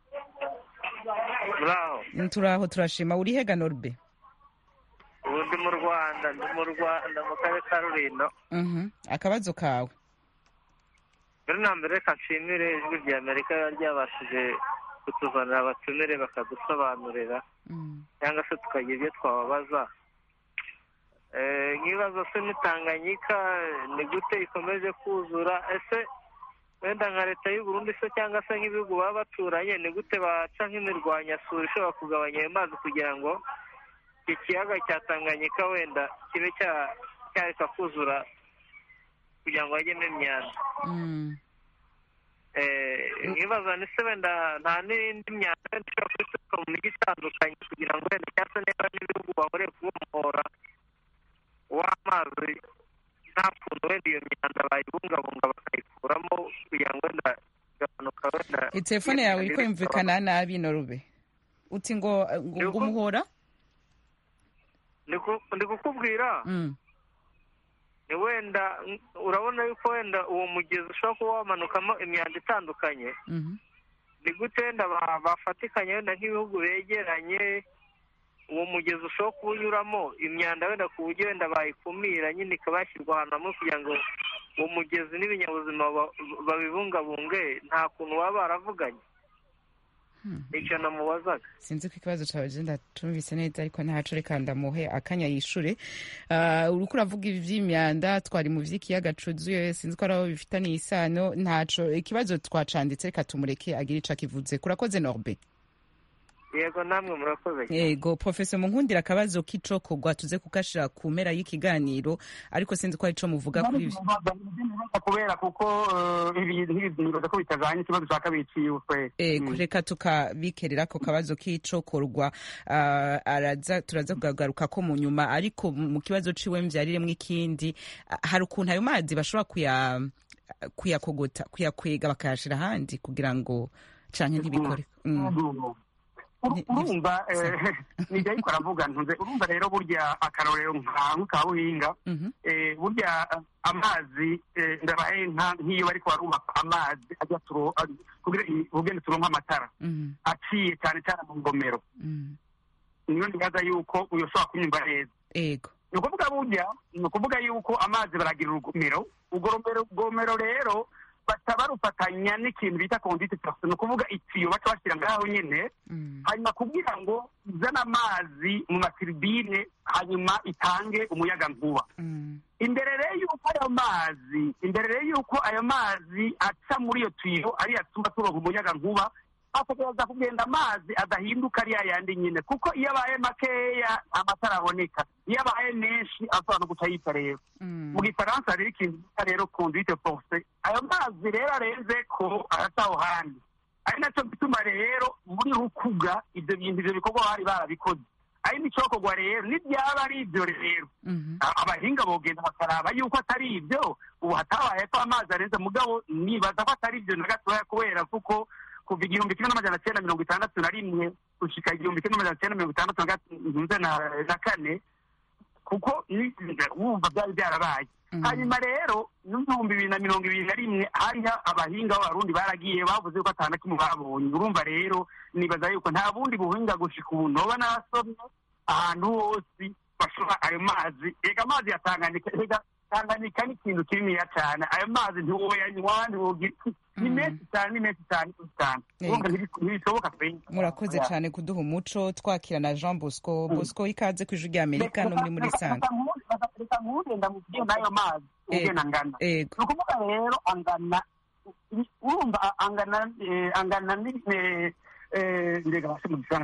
muraho turaho turashima uri hega norbe ubu ndi mu rwanda ndi mu rwanda mu karere ka rurindo Mhm. akabazo kawe mbere na mbere reka nshimire ijwi rya amerika riba ryabashije kutuzanira abatumire bakadusobanurira cyangwa se tukagira ibyo twababaza Eh, nk'ibibazo se n'itanganyika ni gute ikomeje kuzura ese wenda nka leta y'u Burundi se cyangwa se nk'ibihugu baba baturanye ni gute baca nk'imirwanyasuri ishobora kugabanya ayo mazi kugira ngo iki kiyaga cya tanganyika wenda kibe cya- cyareka kuzura kugira ngo hajyemo imyanda Eh, nkibaza ni se wenda nta n'indi myanda wenda ishobora kubituruka mu mijyi itandukanye kugira ngo wenda cyangwa se niba n'ibihugu bahoreye kubohora w'amazi nta kuntu wenda iyo myanda bayibungabunga bakayikuramo kugira ngo wenda igabanuka wenda telefone yawe iri kumvikana nabi norube uti ngo ngo ngo umuhora Ndi ku- ndi kukubwira Mm. ni wenda mm, urabona yuko wenda uwo mugezi ushobora kuba wamanukamo imyanda itandukanye Mhm. ni gute wenda ba- bafatikanya wenda nk'ibihugu begeranye uwo mugezi ushobora kuba unyuramo imyanda wenda ku buryo wenda bayikumira nyine ikaba yashyirwa ahantu hamwe kugira ngo uwo mugezi n'ibinyabuzima ba- babibungabunge nta kuntu baba baravuganye icyo namubazaga sinzi ko ikibazo cyawe genda tumvise neza ariko ntaco reka ndamuhe akanya yishure Ah, uriko uravuga ibi vy'imyanda twari mu vy'ikiyaga cuzuye sinzi ko ari aho bifitaniye isano ntaco ikibazo twacanditse reka tumureke agire ico akivuze kurakoze norbe yego namwe murakoze cyane. yego professor munkundira akabazo k'icokorwa tuze kukashira ku mpera y'ikiganiro ariko sinzi ko ari ico muvuga kuri ivyo kubera kuko eh, ibi ntibi- nibaza ko bitajanye ikibazo cya kabiri ciwe kweri ego reka tukabikerera ako kabazo k'icokorwa ah, araza turaza kugagaruka ko mu nyuma ariko mu kibazo ciwe mvyariremwo ikindi ah, hari ukuntu ayo mazi bashobora kuya kuyakogota kuyakwega bakayashira ahandi kugira ngo canke ntibikore Mm. Uru- urumva eh, nijya ariko aravuga ntuze urumva rero burya akarorero nka nka buhinga eh, burya eh, amazi eh, ndabaye nka nk'iyo bariko barubaka amazi ajya turo ari- kugira i- ubugende turonka amatara Mhm. aciye cyane cyane mu ngomero Mhm. niyo nibaza yuko uyoshobora kunyumva neza ego ni ukuvuga burya ni ukuvuga yuko amazi baragira urugomero urwo rumero- rugomero rero baca barufatanya n'ikintu bita kondite pasi ni ukuvuga itiyo baca bashyira ngaho nyine hanyuma kugira ngo izane amazi mu matiribine hanyuma itange umuyaga nkuba imbere rero y'uko ayo mazi imbere rero y'uko ayo mazi aca muri iyo tiyo ariyo atuma turonka umuyaga nkuba hategereza kugenda amazi adahinduka ari yayandi nyine kuko iyo abaye makeya amatara aboneka iyo abaye menshi ashobora no guca yita rero mu gifaransa rero ikintu bita rero conduite force ayo mazi rero arenze ko araca aho handi ari nacyo gituma rero muri rukuga ibyo bintu ibyo bikorwa bari barabikoze ari n'icokorwa rero n'ibyaba ari ibyo rero A- abahinga bogenda bakaraba yuko atari ibyo ubu hatabaye ko amazi arenze mugabo nibaza ko atari ibyo na gatoya kubera kuko kuva igihumbi kimwe n'amajana cyenda mirongo itandatu na rimwe gushika igihumbi kimwe n'amajana cyenda mirongo itandatu na gat- na- na kane kuko ni- wumva byari byarabaye hanyuma rero n'ibihumbi bibiri na mirongo ibiri na rimwe hariho abahinga b'abarundi baragiye bavuze ko atana kimwe babonye urumva rero nibaza yuko nta bundi buhinga gushika ubu noba nasomye ahantu hose bashora ayo mazi reka amazi ya tanganyika reka tanganyika ni ikintu kininiya cyane ayo mazi ntiwoyanywa ntiwogira ni menshi cyane ni menshi cyane cyane urumva ntibishoboka pe murakoze cyane kuduha umuco twakira na jean bosco bosco ikaze ku ijwi rya amerika no muri muri sanga reka nkugenda mu gihe n'ayo mazi ugena angana ni ukuvuga rero angana urumva angana angana ndega basi mu gisanga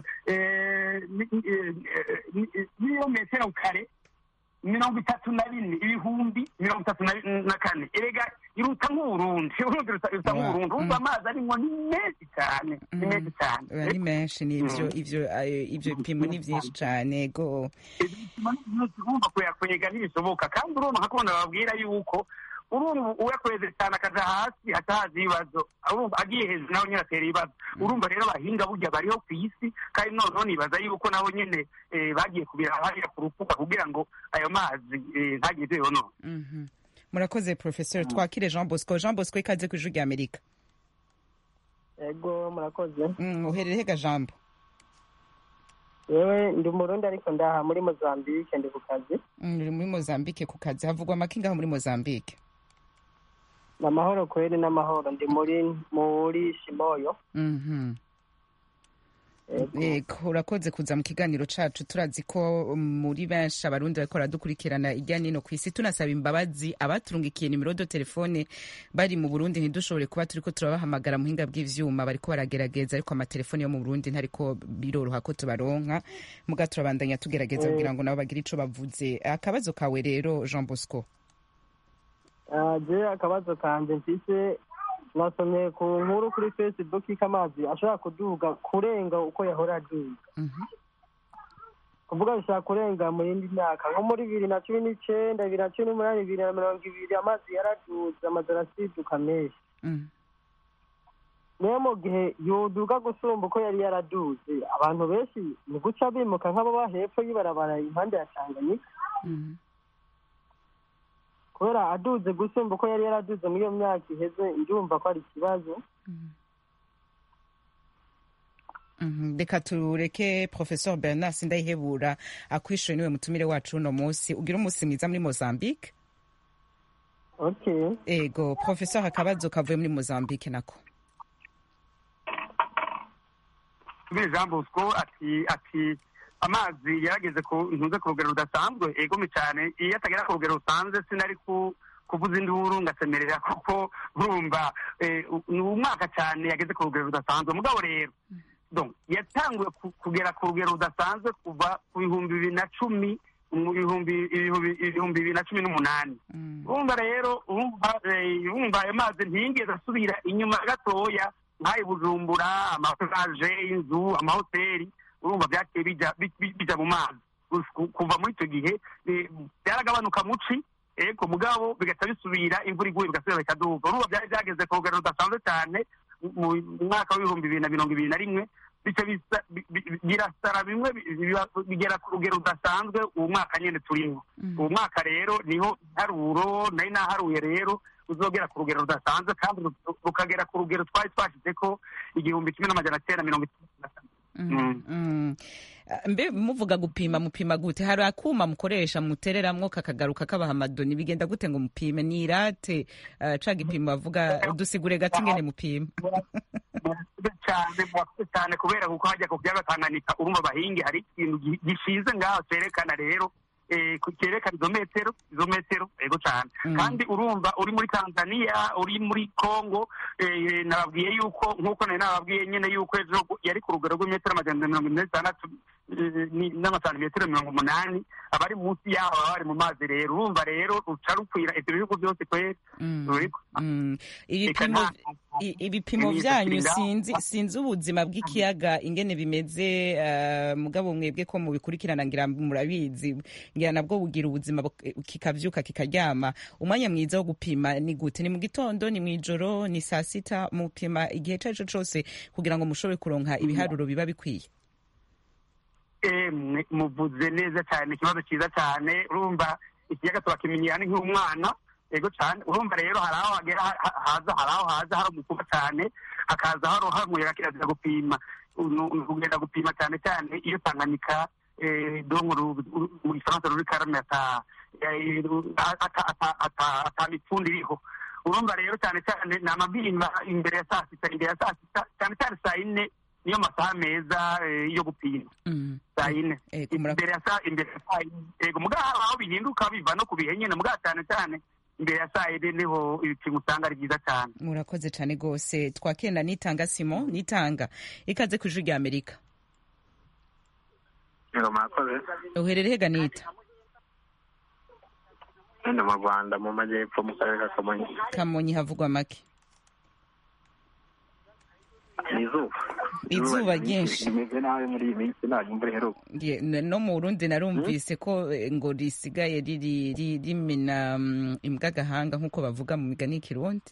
niyo metero kare mirongo itatu na bine ibihumbi mirongo itatu na kane erega iruta nk'uburundi urundi ruta nk'uburundi urumva amazi arimo ni menshi cyane ni menshi cyane ari menshi ni ivyo ivyo ivyo bipimo ni vyinshi cyane go urumva kuyakwega ntibishoboka kandi urumva nkakubona babwira yuko urumva uyakweze cyane akaja hasi hatahaza ibibazo urumva agiye hejuru nawe nyine atera ibibazo urumva rero abahinga burya bariho ku isi kandi noneho nibaza yuko nabo nyine bagiye kubira hariya ku rufuka kugira ngo ayo mazi ntageze yono murakoze professor twakire jean bosco jean bosco ikaze ku ijwi rya amerika ego murakoze uherere hega jambo yewe ndi umurundi ariko ndaha muri mozambique ndi ku kazi uri muri mozambique ku kazi havugwa amakinga muri mozambique ni amahoro kweri n'amahoro ndi muri muri shimoyo yego urakoze kuza mu kiganiro cacu turazi ko muri benshi abarundi bariko baradukurikirana irya nino ku isi tunasaba imbabazi abaturungikiye nimero do telefone bari mu burundi ntidushobore kuba turiko turabahamagara muhinga bw'ivyuma bariko baragerageza ariko amatelefone yo mu burundi ntariko biroroha ko tubaronka muga turabandanya tugerageza kugira ngo nabo bagire ico bavuze akabazo kawe rero jean bosco je akabazo kanje mfise nasomye ku nkuru kuri facebook ko amazi ashobora kuduga kurenga uko yahora aduga kuvuga bishobora kurenga mu yindi myaka nko muri bibiri na cumi n'icenda bibiri na cumi n'umunani bibiri na mirongo ibiri amazi yaraduze amazi arasiduka menshi niyo mu gihe yoduga gusumba uko yari yaraduze abantu benshi ni guca bimuka nk'ababa hepfo y'ibarabara impande ya tanganyika kubera aduze gusumba uko yari yaraduze muri iyo myaka iheze ndumva ko ari ikibazo reka tureke professor bernard sindayihebura akwishuye niwe mutumire wacu uno munsi ugira umunsi mwiza muri mozambique okay ego professor akabazo kavuye muri mozambique nako tubire jean bosco ati ati amazi yarageze ku ntuze ku rugero rudasanzwe egome cyane iyo atagera ku rugero rusanzwe sinari kuvuza induru ngasemerera kuko urumva ni umwaka cyane yageze ku rugero rudasanzwe mugabo rero yatanguye kugera ku rugero rudasanzwe kuva ku bihumbi bibiri na cumi mu bihumbi bibiri na cumi n'umunani urumva rero urumva ayo mazi ntiyigeze asubira inyuma gatoya nk'ayo bujumbura amapuraje y'inzu amahoteli urumva byagiye bijya mu mazi kuva muri icyo gihe byaragabanuka muci ego mugabo bigahita bisubira imvura iguye bigasubira bikaduga urumva byari byageze ku rugero rudasanzwe cyane mu mwaka w'ibihumbi bibiri na mirongo ibiri na rimwe bityo birasara bimwe bigera ku rugero rudasanzwe uwo mwaka nyine turimo uwo mwaka rero niho iharuro nari naharuye rero uzogera ku rugero rudasanzwe kandi rukagera ku rugero twari twashyize ko igihumbi kimwe n'amajana cyenda mirongo itatu na kane mbe muvuga gupima mupima gute hari akuma mukoresha mutereramwo kakagaruka kabaha amadoni bigenda gute ngo mupime ni irate ca gipimo bavuga dusigure gato ingene mupima cyane mwakoze cyane kubera kuko hajya ku kiyaga tanganyika urumva abahingi hari ikintu gishize ngaho cerekana rero cyerekana izo metero izo metero yego cyane kandi urumva uri muri tanzania uri muri congo nababwiye yuko nk'uko nari nababwiye nyine yuko ejo yari ku rugero rw'imetero amajana mirongo ine n'itandatu n'amasantimetero mirongo umunani abari munsi yaho baba bari mu mazi rero urumva rero ruca rukwira ibyo bihugu byose kweri ibipimo byanyu sinzi sinzi ubuzima bw'ikiyaga ingene bimeze mugabo mwebwe ko mubikurikirana ngira murabizi ngira nabwo bugira ubuzima kikavyuka kikaryama umwanya mwiza wo gupima ni gute ni mu gitondo ni mw'ijoro ni saa sita mupima igihe ico arico cose kugira ngo mushobore kuronka ibiharuro biba bikwiye muvuze neza cyane ikibazo cyiza cyane urumva ikiyaga turakimenyera ni nk'umwana yego cyane urumva rero hari aho hagera haza hari aho haza hari umukuba cyane hakaza hari umuyaga kirazira gupima ugenda gupima cyane cyane iyo tanganyika mu gifaransa ruri karame ata mipfundo iriho urumva rero cyane cyane ni amabimba imbere ya saa sita imbere ya saa sita cyane cyane saa yine niyo masaha meza yo gupima saa yine imbere ya saa imbere ya saa yine yego mugabo aho bihinduka biva no ku bihe nyine mugabo cyane cyane imbere ya saa yine niho ibipimo usanga ari byiza cyane murakoze cyane rwose twakenda nitanga simo nitanga ikaze ku ijwi rya amerika yego murakoze uherereye hega nita hano mu rwanda mu majyepfo mu karere ka kamonyi kamonyi havugwa make ni izuba izuba ryinshi rimeze nabi muri iyi minsi ntabwo imvura iheruka no mu burundi narumvise ko ngo risigaye rimena imbwa agahanga nk'uko bavuga mu migani y'ikirundi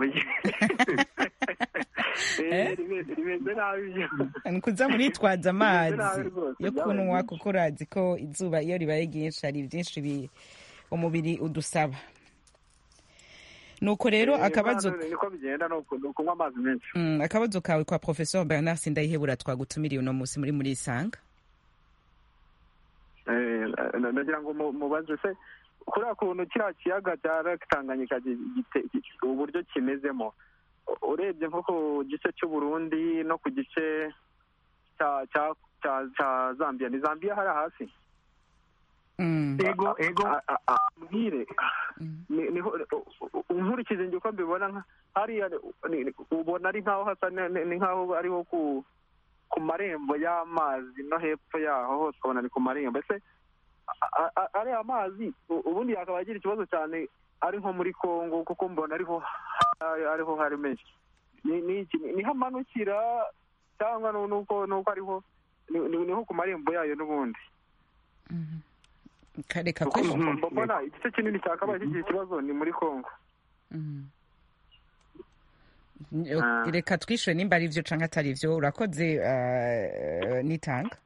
rimeze nabi ni kuza muritwaza amazi yo kunywa kuko urazi ko izuba iyo ribaye ryinshi hari byinshi umubiri udusaba nuko rero akabazo niko bigenda ni ukunywa amazi menshi akabazo kawe kwa professeur bernard sindayihebura twagutumiriye uno munsi muri muri isanga ndagira ngo mubaze se kuriya kuntu kiriya kiyaga cya tanganyika uburyo kimezemo urebye nko ku gice cy'uburundi no ku gice cya zambia ni zambia hari hasi ego ego mbwire nkurikije njye uko mbibona hariya ubona ari nkaho hasa ni nkaho ariho ku ku marembo y'amazi no hepfo yaho hose ukabona ni ku marembo ese ariya mazi ubundi yakaba agira ikibazo cyane ari nko muri congo kuko mbona ariho ariho hari menshi niho amanukira cyangwa nuko ariho niho ku marembo yayo n'ubundi kareka mbona igice kinini cyakabaye kigira ikibazo ni muri congo reka twishyure nimba ari byo cyangwa atari byo urakoze nitanga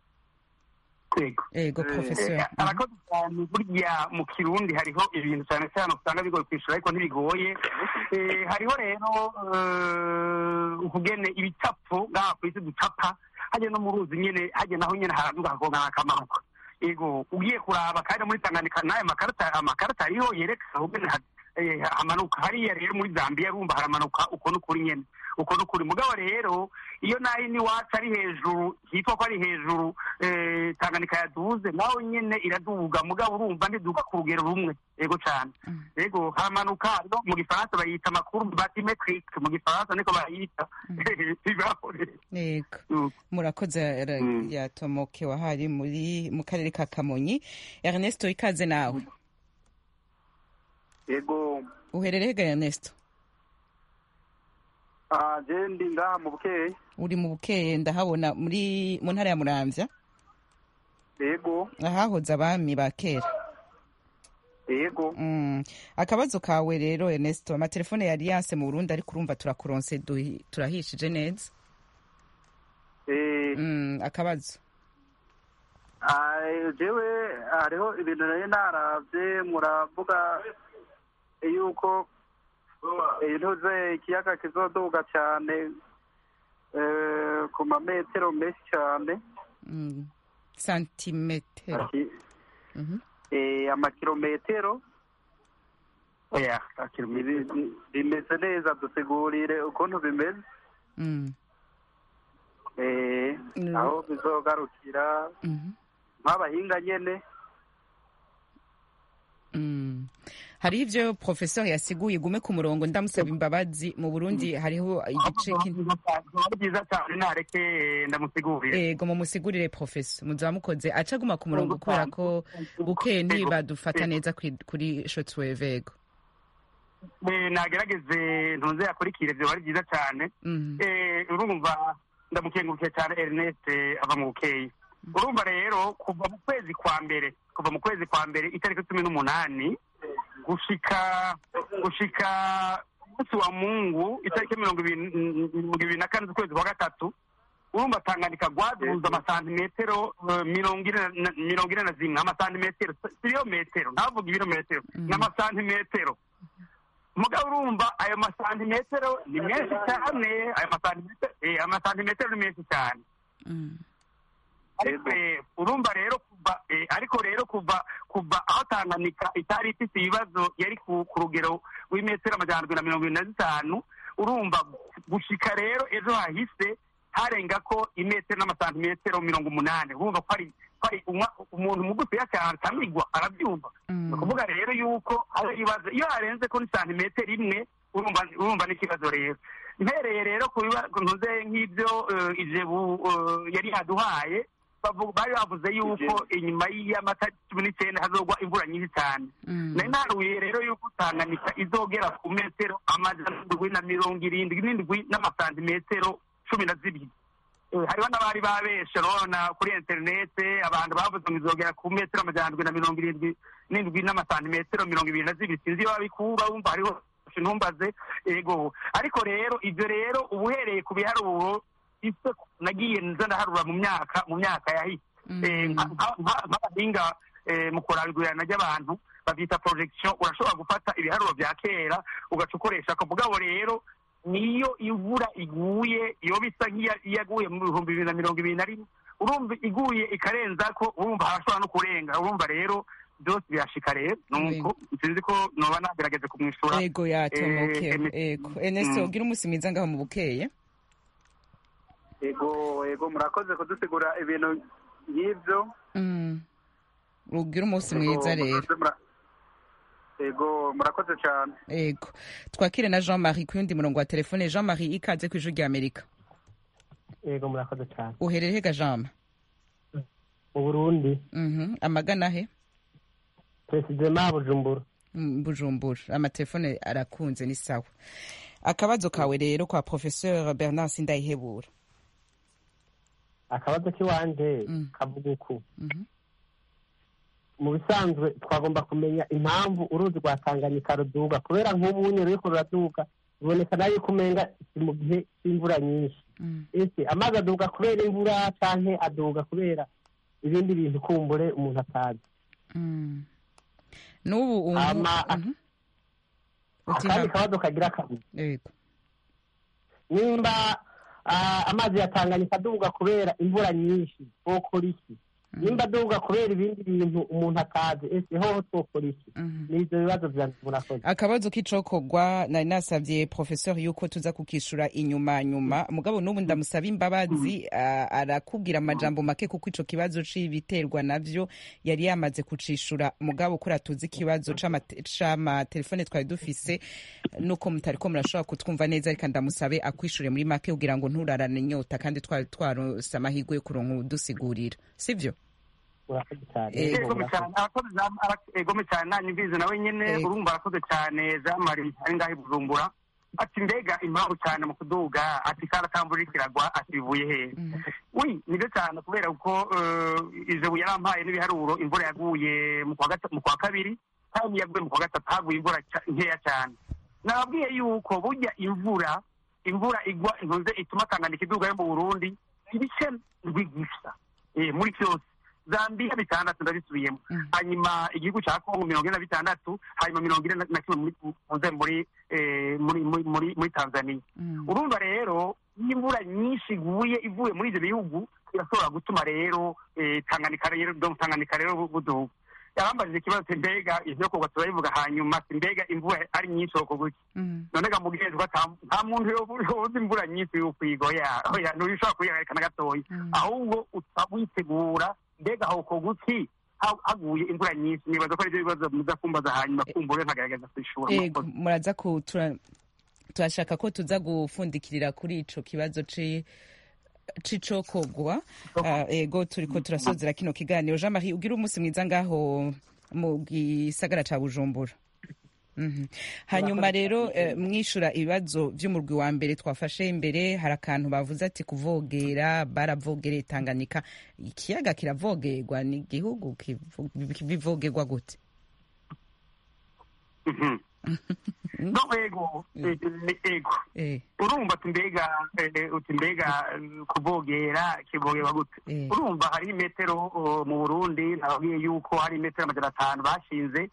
ego professeur arakoze cyane burya mu kirundi hariho ibintu cyane cyane usanga bigoye kwishyura ariko ntibigoye hariho rero ukugene ibicapo ngaha ku isi ducapa hajya no mu ruzi nyine hajya naho nyine haraduga hakongana hakamanuka ego ugiye kuraba kandi muri tanganyika n'aya makarita amakarita ariho yerekana ubwene hamanuka hariya rero muri zambia rumva haramanuka uko n'ukuri nyene uko n'ukuri mugabo rero iyo naho iwacu ari hejuru hitwa ko ari hejuru tanganyika yaduze naho nyene iraduga mugabo urumva ntiduga ku rugero rumwe ego cyane ego haramanuka no mu gifaransa bayita amakuru batimetric mu gifaransa niko bayita yego murakoze yatomoke wahari muri mu karere ka kamonyi ernesto ikaze nawe yego uherereye ga ernesto je ndi ngaha mu bukeye uri mu bukeye ndahabona muri mu ntara ya muramvya yego ahahoze abami ba kera yego akabazo kawe rero ernesto amatelefone ya alliance mu burundi ariko urumva turakuronse turahishije neza akabazo jewe hariho ibintu nari naravye muravuga yuko intuze ikiyaga kizoduga cyane ku mametero menshi cyane santimetero amakilometero bimeze neza dusigurire ukuntu bimeze aho bizogarukira nk'abahinga nyene hariho ibyo professeur yasiguye gume ku murongo ndamusaba imbabazi mu burundi hariho igice byiza cyane nareke ndamusigurire ego mumusigurire professeur muzaba mukoze aca aguma ku murongo kubera ko bukeye ntibadufata neza kuri shotwave ego nagerageze ntuze yakurikire byo ari byiza cyane urumva ndamukengurukiye cyane ernest ava mu bukeye urumva rero kuva mu kwezi kwa mbere kuva mu kwezi kwa mbere itariki cumi n'umunani gushika gushika umunsi wa mungu itariki mirongo ibiri na kane z'ukwezi kwa gatatu urumva tanganyika gwaduza amasantimetero mirongo ine na zimwe amasantimetero siyo metero ntavuga ibirometero ni amasantimetero mugabo urumva ayo masantimetero ni menshi cyane ayo masantimetero ni menshi cyane ariko eh, urumva rero kuva eh, ariko rero kuva kuva aho tanganyika itari ifite ibibazo yari ku ku rugero rw'imetero amajana arindwi na mirongo irindwi na zitanu urumva gushika rero ejo hahise harenga ko imetero n'amasantimetero mirongo umunani urumva ko ari ko ari umwa- umuntu mugufiya cyane atamigwa arabyumva ni ukuvuga rero yuko ari ibibazo iyo harenze ko ni santimetero imwe urumva urumva n'ikibazo rero mpereye rero ku biba- ku ntuze nk'ibyo eh, ijebu eh, yari yaduhaye bavu- bari bavuze yuko inyuma y'amata cumi n'icyenda hazogwa imvura nyinshi cyane nari naruye rero yuko tanganyika izogera ku metero amajana indwi na mirongo irindwi n'indwi n'amasantimetero cumi na zibiri Eh, hariho n'abari babeshe urabona kuri interinete abantu bavuze ngo izogera ku metero amajana indwi na mirongo irindwi n'indwi n'amasantimetero mirongo ibiri na zibiri sinzi iyo babikura wumva hariho ntumbaze ego ariko rero ibyo rero uba uhereye ku biharuro ise nagiye nza ndaharura mu myaka mu myaka yahise Eh, nka- nka- nka- nk'abahinga eh, mu kurabigurana ry'abantu babyita projection urashobora gufata ibiharuro bya kera ugaca ukoresha ako mugabo rero niyo imvura iguye iyo bisa nk'iyaguye mu bihumbi bibiri na mirongo ibiri na rimwe urumva iguye ikarenza ko urumva harashobora no kurenga urumva rero byose birashika rero nuko sinzi ko noba nagerageze kumwishura ego yatomoke Eh, em- ego Ernesto Mm. ugira umunsi mwiza ngaho mu bukeye ego ego murakoze kudusigura ibintu nk'ibyo Mm. ugira umunsi Ego, mwiza rero murakoze, mura- ego murakoze cyane ego twakire na jean marie ku yundi murongo wa telefone jean marie ikaze ku ijwi rya amerika yego murakoze cyane uherereye ga jean mu burundi Mhm. amagana he perezida bujumbura Mm, bujumbura amatelefone arakunze ni sawa akabazo kawe rero kwa professeur bernard sindayihebura akabazo k'iwanje kavuga uku mu bisanzwe twagomba kumenya impamvu uruzi rwa tanganyika ruduga kubera nk'ubu nyine ruriko ruraduga biboneka nayo yuko umenga si mu gihe cy'imvura nyinshi ese amazi aduga kubera imvura canke aduga kubera ibindi bintu kumbure umuntu atazi Mm. n'ubu ubu Hama, Mhm. Uti akandi ha- kabazo kagira kabiri yego nimba ah, amazi ya tanganyika aduga kubera imvura nyinshi twokora iki nimba aduga kubera ibindi bintu umuntu atazi ese hoho twokora iki ni ivyo bibazo vyanje murakoze akabazo k'icokogwa nari nasabye professeur yuko tuza kukishura inyuma nyuma mugabo n'ubu ndamusaba imbabazi a- arakubwira amajambo make kuko ico kibazo c'ibiterwa navyo yari yamaze kucishura mugabo kuri tuzi ikibazo c'amate- c'amatelefone twari dufise nuko mutariko murashobora kutwumva neza reka ndamusabe akwishure muri make kugira ngo nturarane inyota kandi twari twarose amahirwe yo kuronka udusigurira sivyo murakoze cyane Ego, egome cyane arakoze Jean- ara- egome cyane nanyumvise nawe nyene urumva arakoze cyane jean marie ari ngaho i bujumbura ati mbega impamvu cyane mu kuduga ati karatamvura iriko iragwa ati bivuye hehe wi nibyo cyane kubera ko eh, ijabo yarampaye n'ibiharuro imvura yaguye mu kwa gata- mu kwa kabiri kandi yaguye mu kwa gatatu haguye imvura ca- nkeya cyane nababwiye yuko burya imvura imvura igwa intuze ituma tanganyika iduga yo mu burundi ibice ndwi gusa eh, muri byose zambia bitandatu ndabisubiyemo hanyuma igihugu cya kongo mirongo ine na bitandatu hanyuma mirongo ine na- na kimwe muri muze muri eh, muri muri muri muri tanzania urumva rero iyo imvura nyinshi iguye ivuye muri ibyo bihugu irashobora gutuma rero eh, tanganyika rero donc tanganyika rero bu- buduga yarambajije ikibazo ati mbega ivyo kogwa turabivuga hanyuma ati mbega imvura ari nyinshi wokoguki none ga mugenzi ata nta muntu yobuzi imvura nyinshi y'ukwiga oya oya ntubishobora kuyihagarika na gatoya ahubwo uta witegura mbega hokoguki ha- haguye imvura nyinshi nibaza ko arivyo bibazo muza kumbaza hanyuma kumbure nkagerageza kwishura ego muraza ku tura- turashaka ko tuza gufundikirira kuri ico kibazo ci c'icokogwa Ah, ego turiko turasozera kino kiganiro jean marie ugira umunsi mwiza ngaho mu gisagara ca bujumbura Mhm. hanyuma rero eh, mwishura ibibazo vy'umurwi wa mbere twafashe imbere hari akantu bavuze ati kuvogera baravogereye tanganyika ikiyaga kiravogerwa ni igihugu kivu- bivogerwa gute no ego eh, eh, ego urumva ati mbega eh, uti mbega eh, kuvogera kivogerwa gute urumva hari imetero oh, mu burundi nababwiye yuko hari imetero amajana atanu bashinze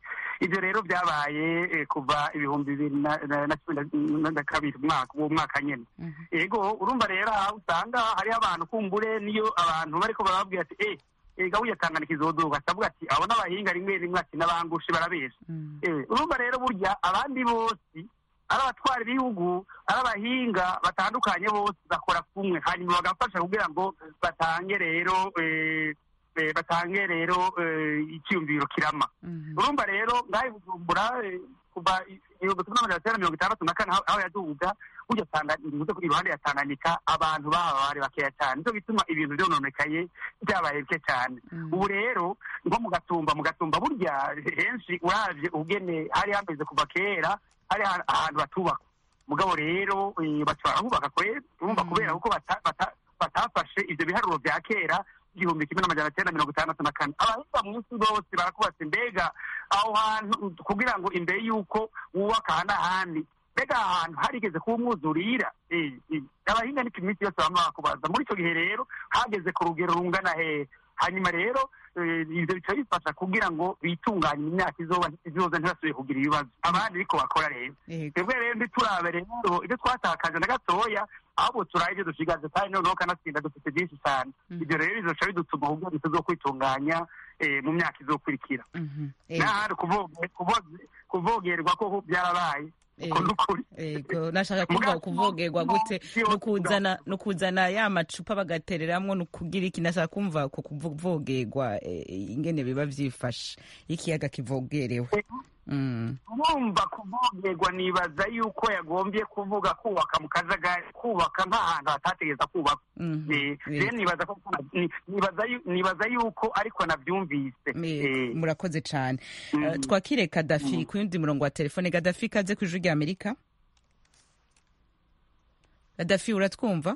ibyo rero byabaye eh, kuva ibihumbi bibiri na na- na cumi na- na kabiri umwaka uwo mwaka nyene ego urumva rero aho usanga hariho abantu kumbure niyo abantu bariko barababwira ati eh ega wiya tanganyika izoduga akavuga ati abo n'abahinga rimwe rimwe ati n'abangushe barabesha Eh, urumva rero burya abandi bose ari abatwara ibihugu ari abahinga batandukanye bose bakora kumwe hanyuma bagafasha kugira ngo batange rero eh, eh, batange rero eh, icyiyumviro kirama urumva rero ngaho i bujumbura eh, kuva ibihumbi kimwe n'amajana cyenda mirongo itandatu na kane aho aho yaduga burya Tanga- bivuze ko iruhande ya tanganyika abantu baba bari bakeya cyane nicyo bituma ibintu byononekaye byabaye bike cyane ubu rero nko mu gatumba mu gatumba burya henshi uravye ubugene hari hameze kuva kera hari ahantu- ahantu batubaka mugabo rero eh, baca barahubaka kwera urumva kubera kuko bata- bata- batafashe ivyo biharuro vya kera igihumbi kimwe n'amajana cyenda mirongo itandatu na kane abahinga mu isi bose barakubatse mbega aho hantu kugira ngo imbere y'uko wubaka aha n'ahandi mbega aha hantu harigeze kuba umwuzurira Eh, eh, abahinga niko iminsi yose bama bakubaza muri icyo gihe rero hageze ku rugero rungana hehe hanyuma rero eh, ivyo bica bifasha kugira ngo bitunganye imyaka izoba izoza ntibasubire kugira ibibazo abandi ariko bakora rero twebwe rero ntiturabe rero ibyo twatakaje na gatoya ahubwo turabe ibyo dushigaje kandi noneho kanatsinda dufite byinshi cyane ibyo rero bizoca bidutuma ahubwo tuzokwitunganya eh, mu myaka izokurikira n'ahandi kuvoge- kuvoge- kuvogerwa ko byarabaye uko ni ukuri ego nashaka kuvuga kuvogerwa gute nukuzana nukuzana ya macupa bagatereramwo nukugira iki nashaka kumva ko kuvogerwa eh, ingene biba vyifashe ikiyaga kivogerewe Mm. urumva kuvogerwa nibaza yuko yagombye kuvuga kubaka mu kajagari kubaka nk'ahantu hatategeza kubaka Eh, rero nibaza ko ni- nibaza yu- nibaza yuko ariko nabyumvise Eh, murakoze cane Eh, twakire kadafi ku yundi murongo wa telefone kadafi kaze ku ijwi rya amerika kadafi uratwumva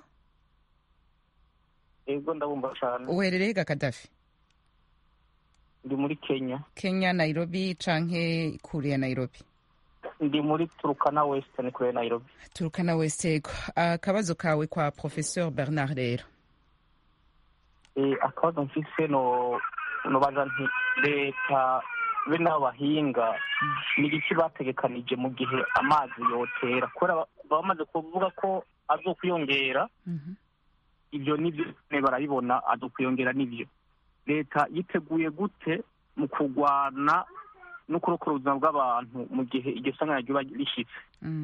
ego ndabumva cyane uherereye ga kadafi ndi muri kenya kenya nairobi canke kure ya nairobi ndi muri turukana western kure ya nairobi turukana westego akabazo kawe kwa professeur bernard rero Eh, akabazo mfise no nobaza nti leta be n'abahinga ni igiki bategekanije mu gihe amazi yotera kubera ba- bamaze kuvuga ko azokwiyongera ibyo nibyo nyene barabibona azokwiyongera nibyo leta yiteguye gute mu kurwana no kurokora ubuzima bw'abantu mu gihe iryo sanganya ryoba rishitse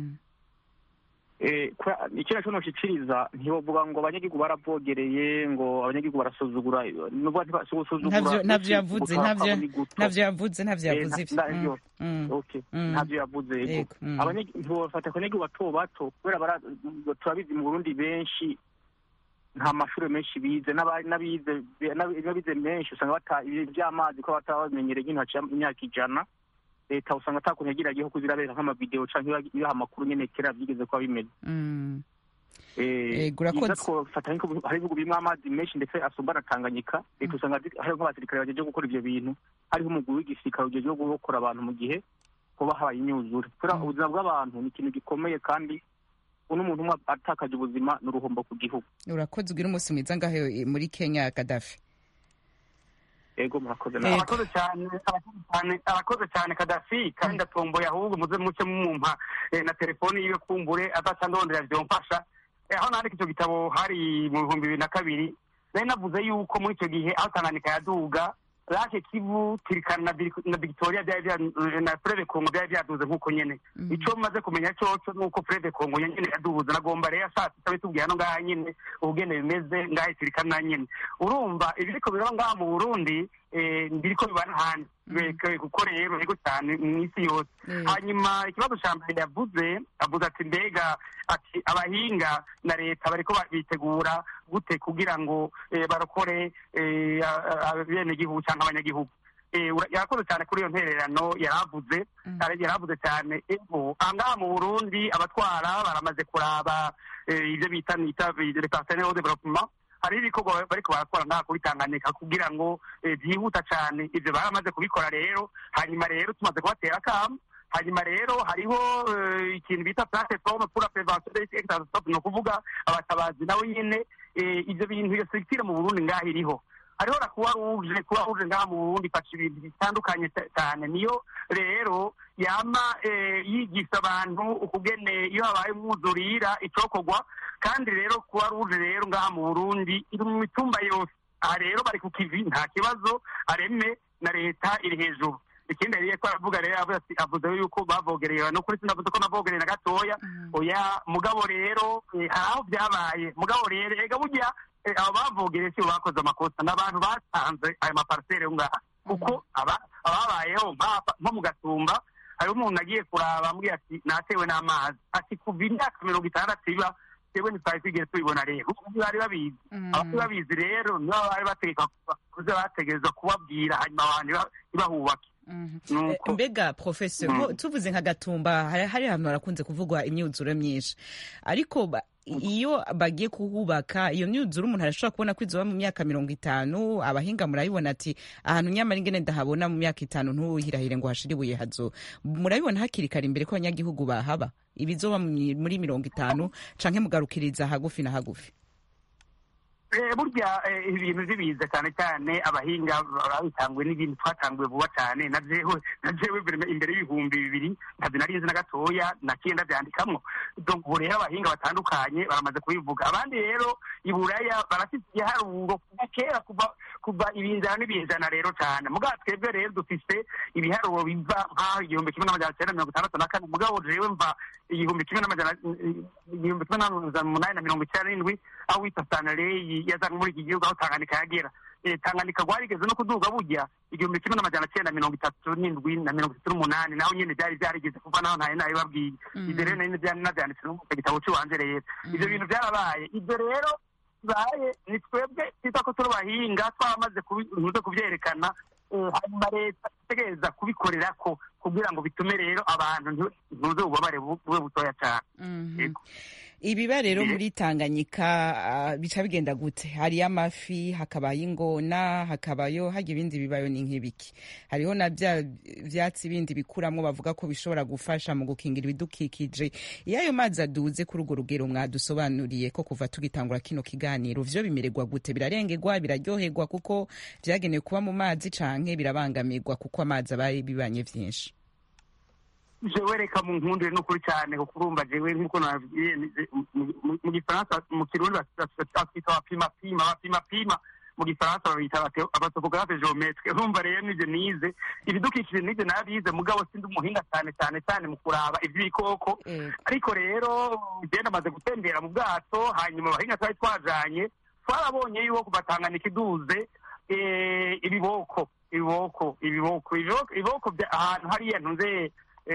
Eh, kubera- ikindi cyo noshikiriza ntiwovuga ngo abanyagihugu baravogereye ngo abanyagihugu barasuzugura nubwo ntibasuzugura Ntavyo- ntavyo yavuze gutaha ntavyo kwabo ni guto. ntavyo yavuze ntavyo Eh, yavuze nta- ivyo navyo. Mm, mm. Okay. Mm. ntavyo yavuze yego Yego, mm. Abanyagi- ntibafata ku banyagihugu bato bato kubera bara- turabizi mu burundi benshi nta mashuri menshi bize n'aba- n'abize n'abi- n'abize menshi usanga bata ibintu by'amazi ko bataba babimenyereye nk'intu haciye imyaka ijana leta usanga atakuntu yagiragiyeho kuzirabera nk'amavideo canke iba- ibiha amakuru nyene kera vyigeze kuba bimeze Mm. Eh, Yego, urakoze. byiza twofata nk'ubu hari ibihugu birimo amazi menshi ndetse asumba na tanganyika leta usanga zi- hariho nk'abasirikare bajeje gukora ivyo bintu hariho umugwi w'igisirikare ujeje gukora abantu mu gihe kuba habaye imyuzure kubera ubuzima bw'abantu ni ikintu gikomeye kandi n'umuntu umwe atakaje ubuzima ni uruhombo ku gihugu urakoze ugira umunsi mwiza ngaho eh, muri kenya kadafi ego murakoze Yego. arakoze cyane arakoze cyane arakoze cyane kadafi kandi ndatomboye ahubwo muze muce mumumpa eh, na telefoni yiwe kumbure azaca ndondera vyomfasha Eh, aho nandika icyo gitabo hari mu bihumbi bibiri na kabiri nari navuze yuko muri icyo gihe aho tanganyika yaduga lake kivu tirikana na Vic- na victoria byari bya- na freve kongo byari byaduze nk'uko nyene ico maze kumenya coco nuko freve kongo nyene yaduze nagomba rero ashatse itabe tubwiye hano ngaha nyene ubugene bimeze ngaha tirikana nyene urumva ibiriko biraba ngaha mu burundi eh, biriko biba n'ahandi Beke- kuko rero ego cyane mu isi yose hanyuma ikibazo ca mbere yavuze avuze ati mbega ati abahinga na leta bariko ba- bitegura gute kugira ngo eh, barokore eh, a- a- abenegihugu canke abanyagihugu Eh, ura- yarakoze cyane kuri iyo ntererano yaravuze Yara- yaravuze cyane ego ahangaha mu burundi abatwara baramaze kuraba eh, ibyo bita nita le partenaire au développement hari ibikorwa bariko barakora ngaha kuri tanganyika kugira ngo eh, byihuta cyane ivyo baramaze kubikora rero hanyuma rero tumaze kubatera akamu hanyuma rero hariho eh, ikintu bita plateforme pour la prévention des risques catastrophes ni ukuvuga abatabazi nawe nyene eh, ivyo bintu iyo structure mu burundi ngaho iriho hariho na kuba ruje kuba ruje ngaha mu burundi ifasha ibintu bitandukanye cyane niyo rero yama yigisha abantu ukugene iyo habaye umwuzurira icokorwa kandi rero kuba ruje rero ngaha mu burundi iri mu mitumba yose aha rero bari ku kivi nta kibazo areme na leta iri hejuru ikindi yari ko aravuga rero avuze yuko bavogereye no kuri sinavuze ko navogereye na gatoya oya mugabo rero hari aho byabaye mugabo rero ega burya abo bavogereye si bakoze amakosa ni abantu batanze ayo maparisere ngaha kuko ababayeho nko mu gatumba hari umuntu agiye kuraba ambwira ati natewe n'amazi ati kuva imyaka mirongo itandatu iba twebwe ntitwari twigeze tubibona rero bari babizi abari babizi rero nibo bari bategeka kuza bategereza kubabwira hanyuma abantu ntibahubake mbega professor tuvuze nka gatumba hari ahantu harakunze kuvugwa imyuzure myinshi ariko iyo bagiye kuhubaka iyo myuzure umuntu arashobora kubona ko izuba mu myaka mirongo itanu abahinga murabibona ati ahantu nyamara ingene ndahabona mu myaka itanu ntuhirahire ngo hashire ibuye hazo murabibona hakiri kare imbere ko abanyagihugu bahaba ibizoba muri mirongo itanu canke mugarukiriza hagufi na hagufi burya ibintu by'ibiza cyane cyane abahinga babitanguwe n'ibintu twatanguwe vuba cyane na jewe na jewe imbere y'ibihumbi bibiri ntabyo nari nzi na gatoya naciye ndabyandikamwo ubu rero abahinga batandukanye baramaze kubivuga abandi rero iburaya barafite igiharuro kuva kera kuva kuva ibinjana n'ibinjana rero cyane mugabo twebwe rero dufise ibiharuro biva nk'aho igihumbi kimwe n'amajana cyenda mirongo itandatu na kane mugabo jewe mva igihumbi kimwe n'amajana igihumbi kimwe n'amajana umunani na mirongo icyenda n'indwi aho wita sanareyi yazanywe muri iki gihugu aho tanganyika yagera tanganyika rwarigeze no kuduga burya igihumbi kimwe n'amajana cyenda mirongo itatu n'indwi na mirongo itatu n'umunani naho nyine byari byarigeze kuva naho ntayo nabibabwiye ibyo rero nari byari nabyanditse no mu gitabo cy'iwanje rero ibyo bintu byarabaye ibyo rero bibaye ni twebwe twita ko turi abahinga twaramaze kubyerekana hanyuma leta itegereza kubikorera ko kugira ngo bitume rero abantu ntuze ububabare bube butoya cyane ibiba rero muri tanganyika bica bigenda gute hariyo amafi hakabayo ingona hakabayo hajya ibindi bibayo ni nk'ibiki hariho na bya byatsi bindi bikuramo bavuga ko bishobora gufasha mu gukingira ibidukikije iyo ayo mazi aduze kuri urwo rugero mwadusobanuriye ko kuva tugitangura kino kiganiro vyo bimererwa gute birarengerwa biraryoherwa kuko vyagenewe kuba mu mazi canke birabangamirwa kuko amazi abaye bibanye vyinshi jewe reka mu nkundire n'ukuri cyane kuko urumva jewe nk'uko nababwiye mu gifaransa mu kirundi batwita abapimapima abapimapima mu gifaransa babita abatopogarafe geometre urumva rero nivyo nize ibidukikije nivyo nabize mugabo sindi umuhinga cyane cyane cyane mu kuraba ivy'ibikoko ariko rero genda amaze gutembera mu bwato hanyuma abahinga twari twajanye twarabonye yuko kubatanganika iduze ibiboko ibiboko ibiboko ibiboko ahantu hariya ntuze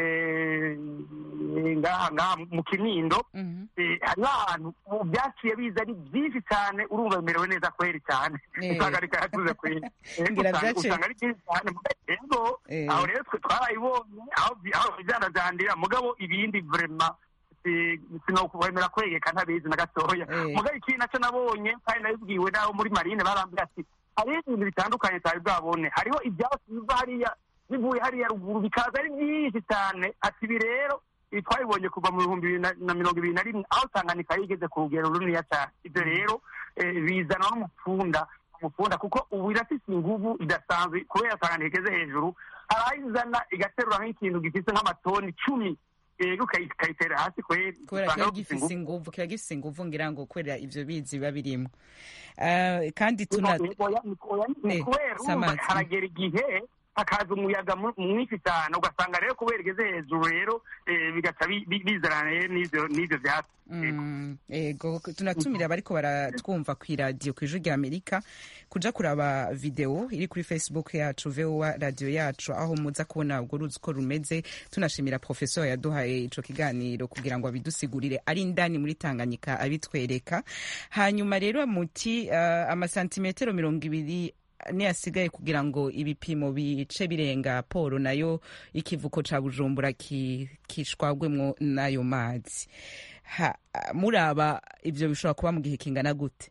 ngaha ngaha mu kinindo hariho ahantu byaciye biza ari byinshi cyane urumva bimerewe neza kweri cyane usanga ariko yatuze kweri usanga ari byinshi cyane ego aho rero twe twarayibonye aho bijyanajandira mugabo ibindi vrema sinokwemera kwegeka ntabizi na gatoya mugabo ikindi nacyo nabonye kandi nabibwiwe n'abo muri marine barambwira ati hariho ibintu bitandukanye tutari bwabone hariho ibyatsi biva hariya bivuye hariya ruguru bikaza ari byinshi cyane ati ibi rero ibi twabibonye kuva mu bihumbi bibiri na mirongo ibiri na rimwe aho tanganyika yigeze ku rugero runiniya cyane ibyo rero bizana n'umupfunda umupfunda kuko ubu irafise inguvu idasanzwe kubera tanganyika igeze hejuru hari aho izana igaterura nk'ikintu gifite nk'amatoni icumi rero ukayitera hasi kweri kubera kiba gifise inguvu kiba gifise inguvu ngira ngo kubera ivyo bizi biba birimo kandi tuna kubera haragera igihe hakaza umuyaga mwinshi cyane ugasanga rero kubera igeze hejuru rero bigaca bizana n'ivyo vyatsi ego tunatumira abariko baratwumva ku iradiyo ku ijwi rya amerika kuja kuraba video iri kuri facebook yacu voa radiyo yacu aho muza kubona urwo ruzi uko rumeze tunashimira profesor yaduhaye ico kiganiro kugira ngo abidusigurire ari indani muri tanganyika abitwereka hanyuma rero muti uh, amasantimetero mirongo ibiri asigaye kugira ngo ibipimo bice birenga polo nayo ikivuko ca bujumbura kishwagwemwo n'ayo mazi muraba ivyo bishobora kuba mu gihe kingana gute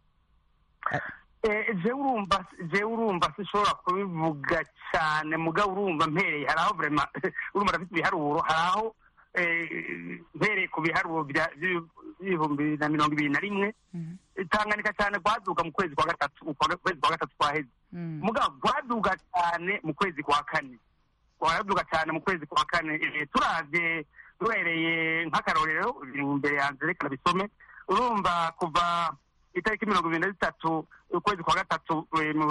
je urumva je urumva sishobora kubivuga cyane mugabo urumva mpereye hari aho vrema urumva rafite ibiharuro hari aho mpereye ku biharuro by'ibihumbi bibiri na mirongo ibiri na rimwe tanganyika cyane rwaduga mu kwezi kwa gatatu ukwezi kwa gatatu kwaheze mugabo rwaduga cyane mu kwezi kwa kane rwaduga cyane mu kwezi kwa kane turavye duhereye nk'akarorero imbere yanjye reka bisome urumva kuva itariki mirongo ibiri na zitatu ukwezi kwa gatatu ibihumbi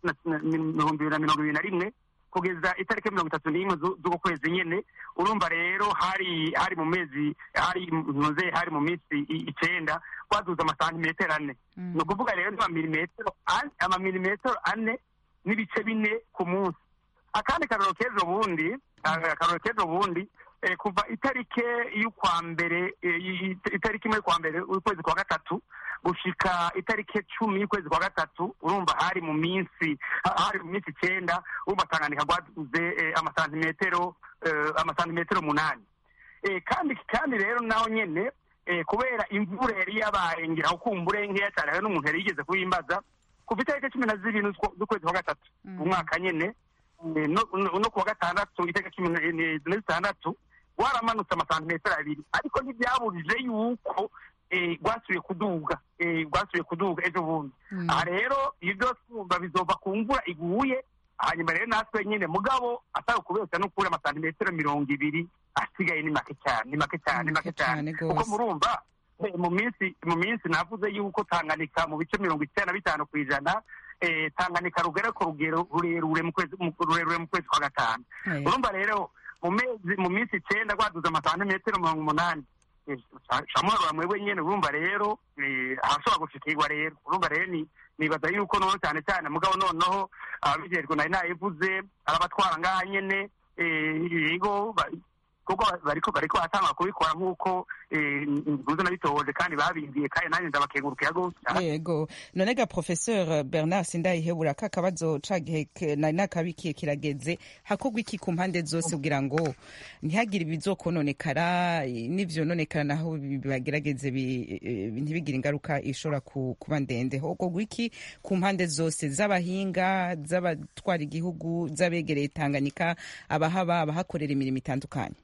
bibiri na mirongo ibiri na rimwe kugeza itariki mirongo itatu n'imwe z'uko kwezi nyene urumva rero hari hari mu mezi hari ntuze hari mu minsi icenda rwaduze amasantimetero ane ni ukuvuga rero n'amamilimetero amamilimetero ane n'ibice bine ku munsi akandi karoro k'ejo bundi akaroro k'ejo bundi kuva itariki y'ukwa mbere itariki imwe y'ukwa mbere ukwezi kwa gatatu gushika itariki cumi y'ukwezi kwa gatatu urumva hari mu minsi hari mu minsi icyenda urumva tanganyika rwaduze amasantimetero amasantimetero umunani kandi kandi rero naho nyene kubera imvura yari yabaye ngira ukumbure nkeya cyane hari n'umuntu yari yigeze kuyimbaza kuva itariki cumi na zibiri z'ukwezi kwa gatatu umwaka nyene no kuwa gatandatu itariki cumi na zitandatu waramanutse amasantimetero abiri ariko ntibyabujije yuko rwasubiye kuduga rwasubiye kuduga ejo bundi aha rero ibyo twumva bizova ku mvura iguye hanyuma rero natwe nyine mugabo atari ukubeshya no kubura amasantimetero mirongo ibiri asigaye ni make cyane ni make cyane ni make cyane kuko murumva mu minsi mu minsi navuze yuko tanganyika mu bice mirongo icyenda na bitanu ku ijana tanganyika rugera ku rugero rurerure mu kwezi rurerure mu kwezi kwa gatanu urumva rero mu mezi mu minsi icyenda rwaduze amasantimetero mirongo umunani shamwaro mwebwe nyene urumva rero ahashobora gushikirwa rero urumva rero ni nibaza yuko noneho cyane cyane mugabo noneho ababijejwe nari nayivuze arabatwara ngaha nyene yego kuko bariko bariko batanga kubikora nk'uko ntuze nabitoje kandi babimbiye kandi nanjye ndabakengurukira gose yego none ga professeur bernard sindayihebura ka kabazo ca gihe nari nakabikiye kirageze hakorwa iki ku mpande zose kugira ngo ntihagire ibizokononekara n'ivyononekara naho bagerageze ntibigire ingaruka ishobora kuba ndende hokorwa iki ku mpande zose z'abahinga z'abatwara igihugu z'abegereye tanganyika abahaba abahakorera imirimo itandukanye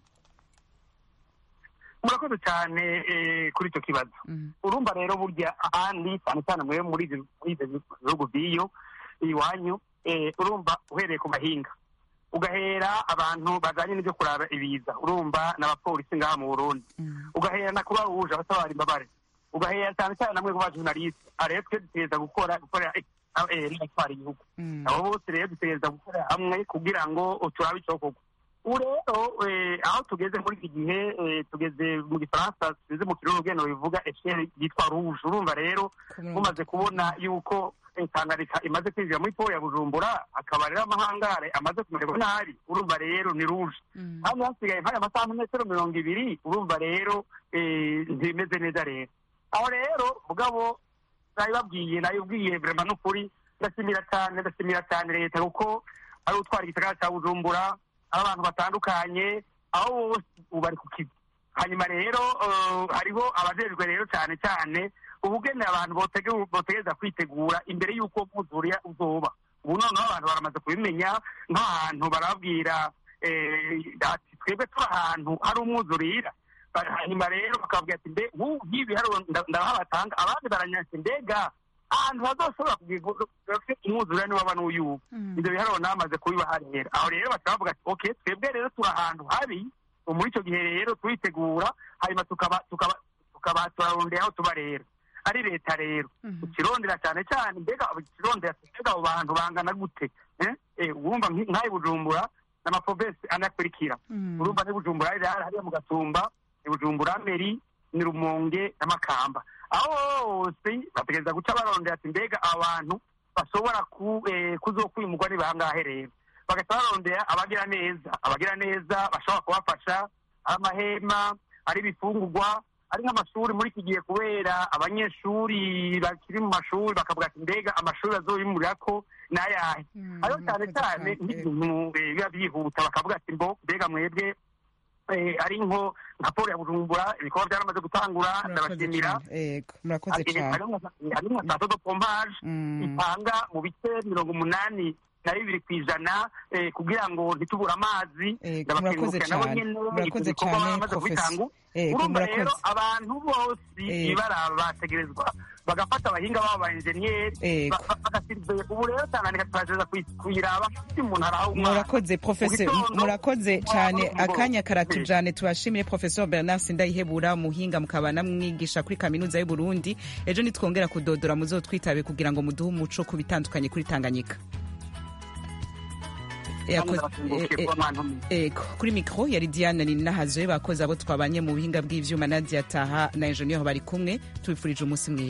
murakoze cyane kuri icyo kibazo urumva rero burya ahandi cyane cyane mwe muri ibyo bihugu by'iyo iwanyu urumva uhereye ku mahinga ugahera abantu bajyanye n'ibyo kuraba ibiza urumva n'abapolisi ngaha mu burundi ugahera na kuba ruje abatabara imbabare ugahera cyane cyane namwe ku bajurnaliste rero twe dutegereza gukora gukorera n'abatwara igihugu abo bose rero dutegereza gukorera hamwe kugira ngo turabe icyokorwa ubu rero aho tugeze muri iki gihe tugeze mu gifaransa tugeze mu kirundi ugenda bivuga esheri yitwa ruje urumva rero mumaze kubona yuko tanganyika imaze kwinjira muri polo ya bujumbura akaba rero amahangare amaze kumererwa nabi urumva rero ni ruje hano hasigaye nk'aya masantimetero mirongo ibiri urumva rero ntibimeze neza rero aho rero mugabo nabibabwiye nabibwiye vrema n'ukuri ndashimira cyane ndashimira cyane leta kuko ari utwara igisagara cya bujumbura aho abantu batandukanye aho bose ubu bari ku kizi hanyuma rero hariho abajejwe rero cyane cyane ubugene abantu botegereza kwitegura imbere y'uko mwuzuriya uzoba ubu noneho abantu baramaze kubimenya nk'ahantu barabwira ati twebwe turi ahantu hari umwuzurira hanyuma rero bakababwira ati mbe nk'ubu nk'ibi hariho ndabaha batanga abandi baranyase mbega ahantu hazoshobora kugira umwuzurira niwaba n'uyubu ibyo biharuro namaze kubibaha rero aho rero bakaba bavuga ati ok twebwe rero turi ahantu habi muri icyo gihe rero turitegura hanyuma tukaba tukaba tukaba turarondera aho tuba rero ari leta rero ukirondera cyane cyane mbega ukirondera mbega abo bantu bangana gute wumva nk'ayo bujumbura n'amaprovensi anakurikira urumva ni bujumbura hariya mu gatumba ni bujumbura meri ni rumonge n'amakamba aho hose bategereza guca barondera ati mbega abantu bashobora kuzokwimurwa ni bangahe rero bagahita barondera abagira neza abagira neza bashobora kubafasha ari amahema ari ibifungurwa ari nk'amashuri muri iki gihe kubera abanyeshuri bakiri mu mashuri bakavuga ati mbega amashuri azoyimurira ko ni ayahe ariho cyane cyane nk'ibintu biba byihuta bakavuga ati mbo mbega mwebwe ari nko nka polo ya bujumbura ibikorwa byaramaze gutangura ndabashimira murakoze cyane hari nka sato do pompaje itanga mu bice mirongo umunani na bibiri ku ijana eh, kugira ngo ntitubure amazi murakoze ndabakengurukira nabo cyane. nyene Murakoze ivyo bikorwa cyane, bamaze Professor. kubitangu Ego, urumva murakoze. rero abantu bose Ego. ibara bategerezwa bagafata abahinga babo ba enjeniyeri Ego. bagasiriveye ubu rero tanganyika turagereza kuyi- kuyiraba ufite umuntu araho umwana murakoze professor Mu gitondo, murakoze cyane mu mugoroba. akanya karatujane tubashimire professor bernard sindayihebura umuhinga mukaba namwigisha kuri kaminuza y'u burundi ejo nitwongera kudodora muzotwitabe kugira ngo muduhe umuco ku bitandukanye kuri tanganyika Yakoze- ndabakengurukiye eh, kuba mwantumiye. eh, ego kuri mikoro yari diana ninahazwe bakoze abo twabanye mu buhinga bw'ivyuma nadia taha na enjeniyeri bari kumwe tubifurije umunsi mwiza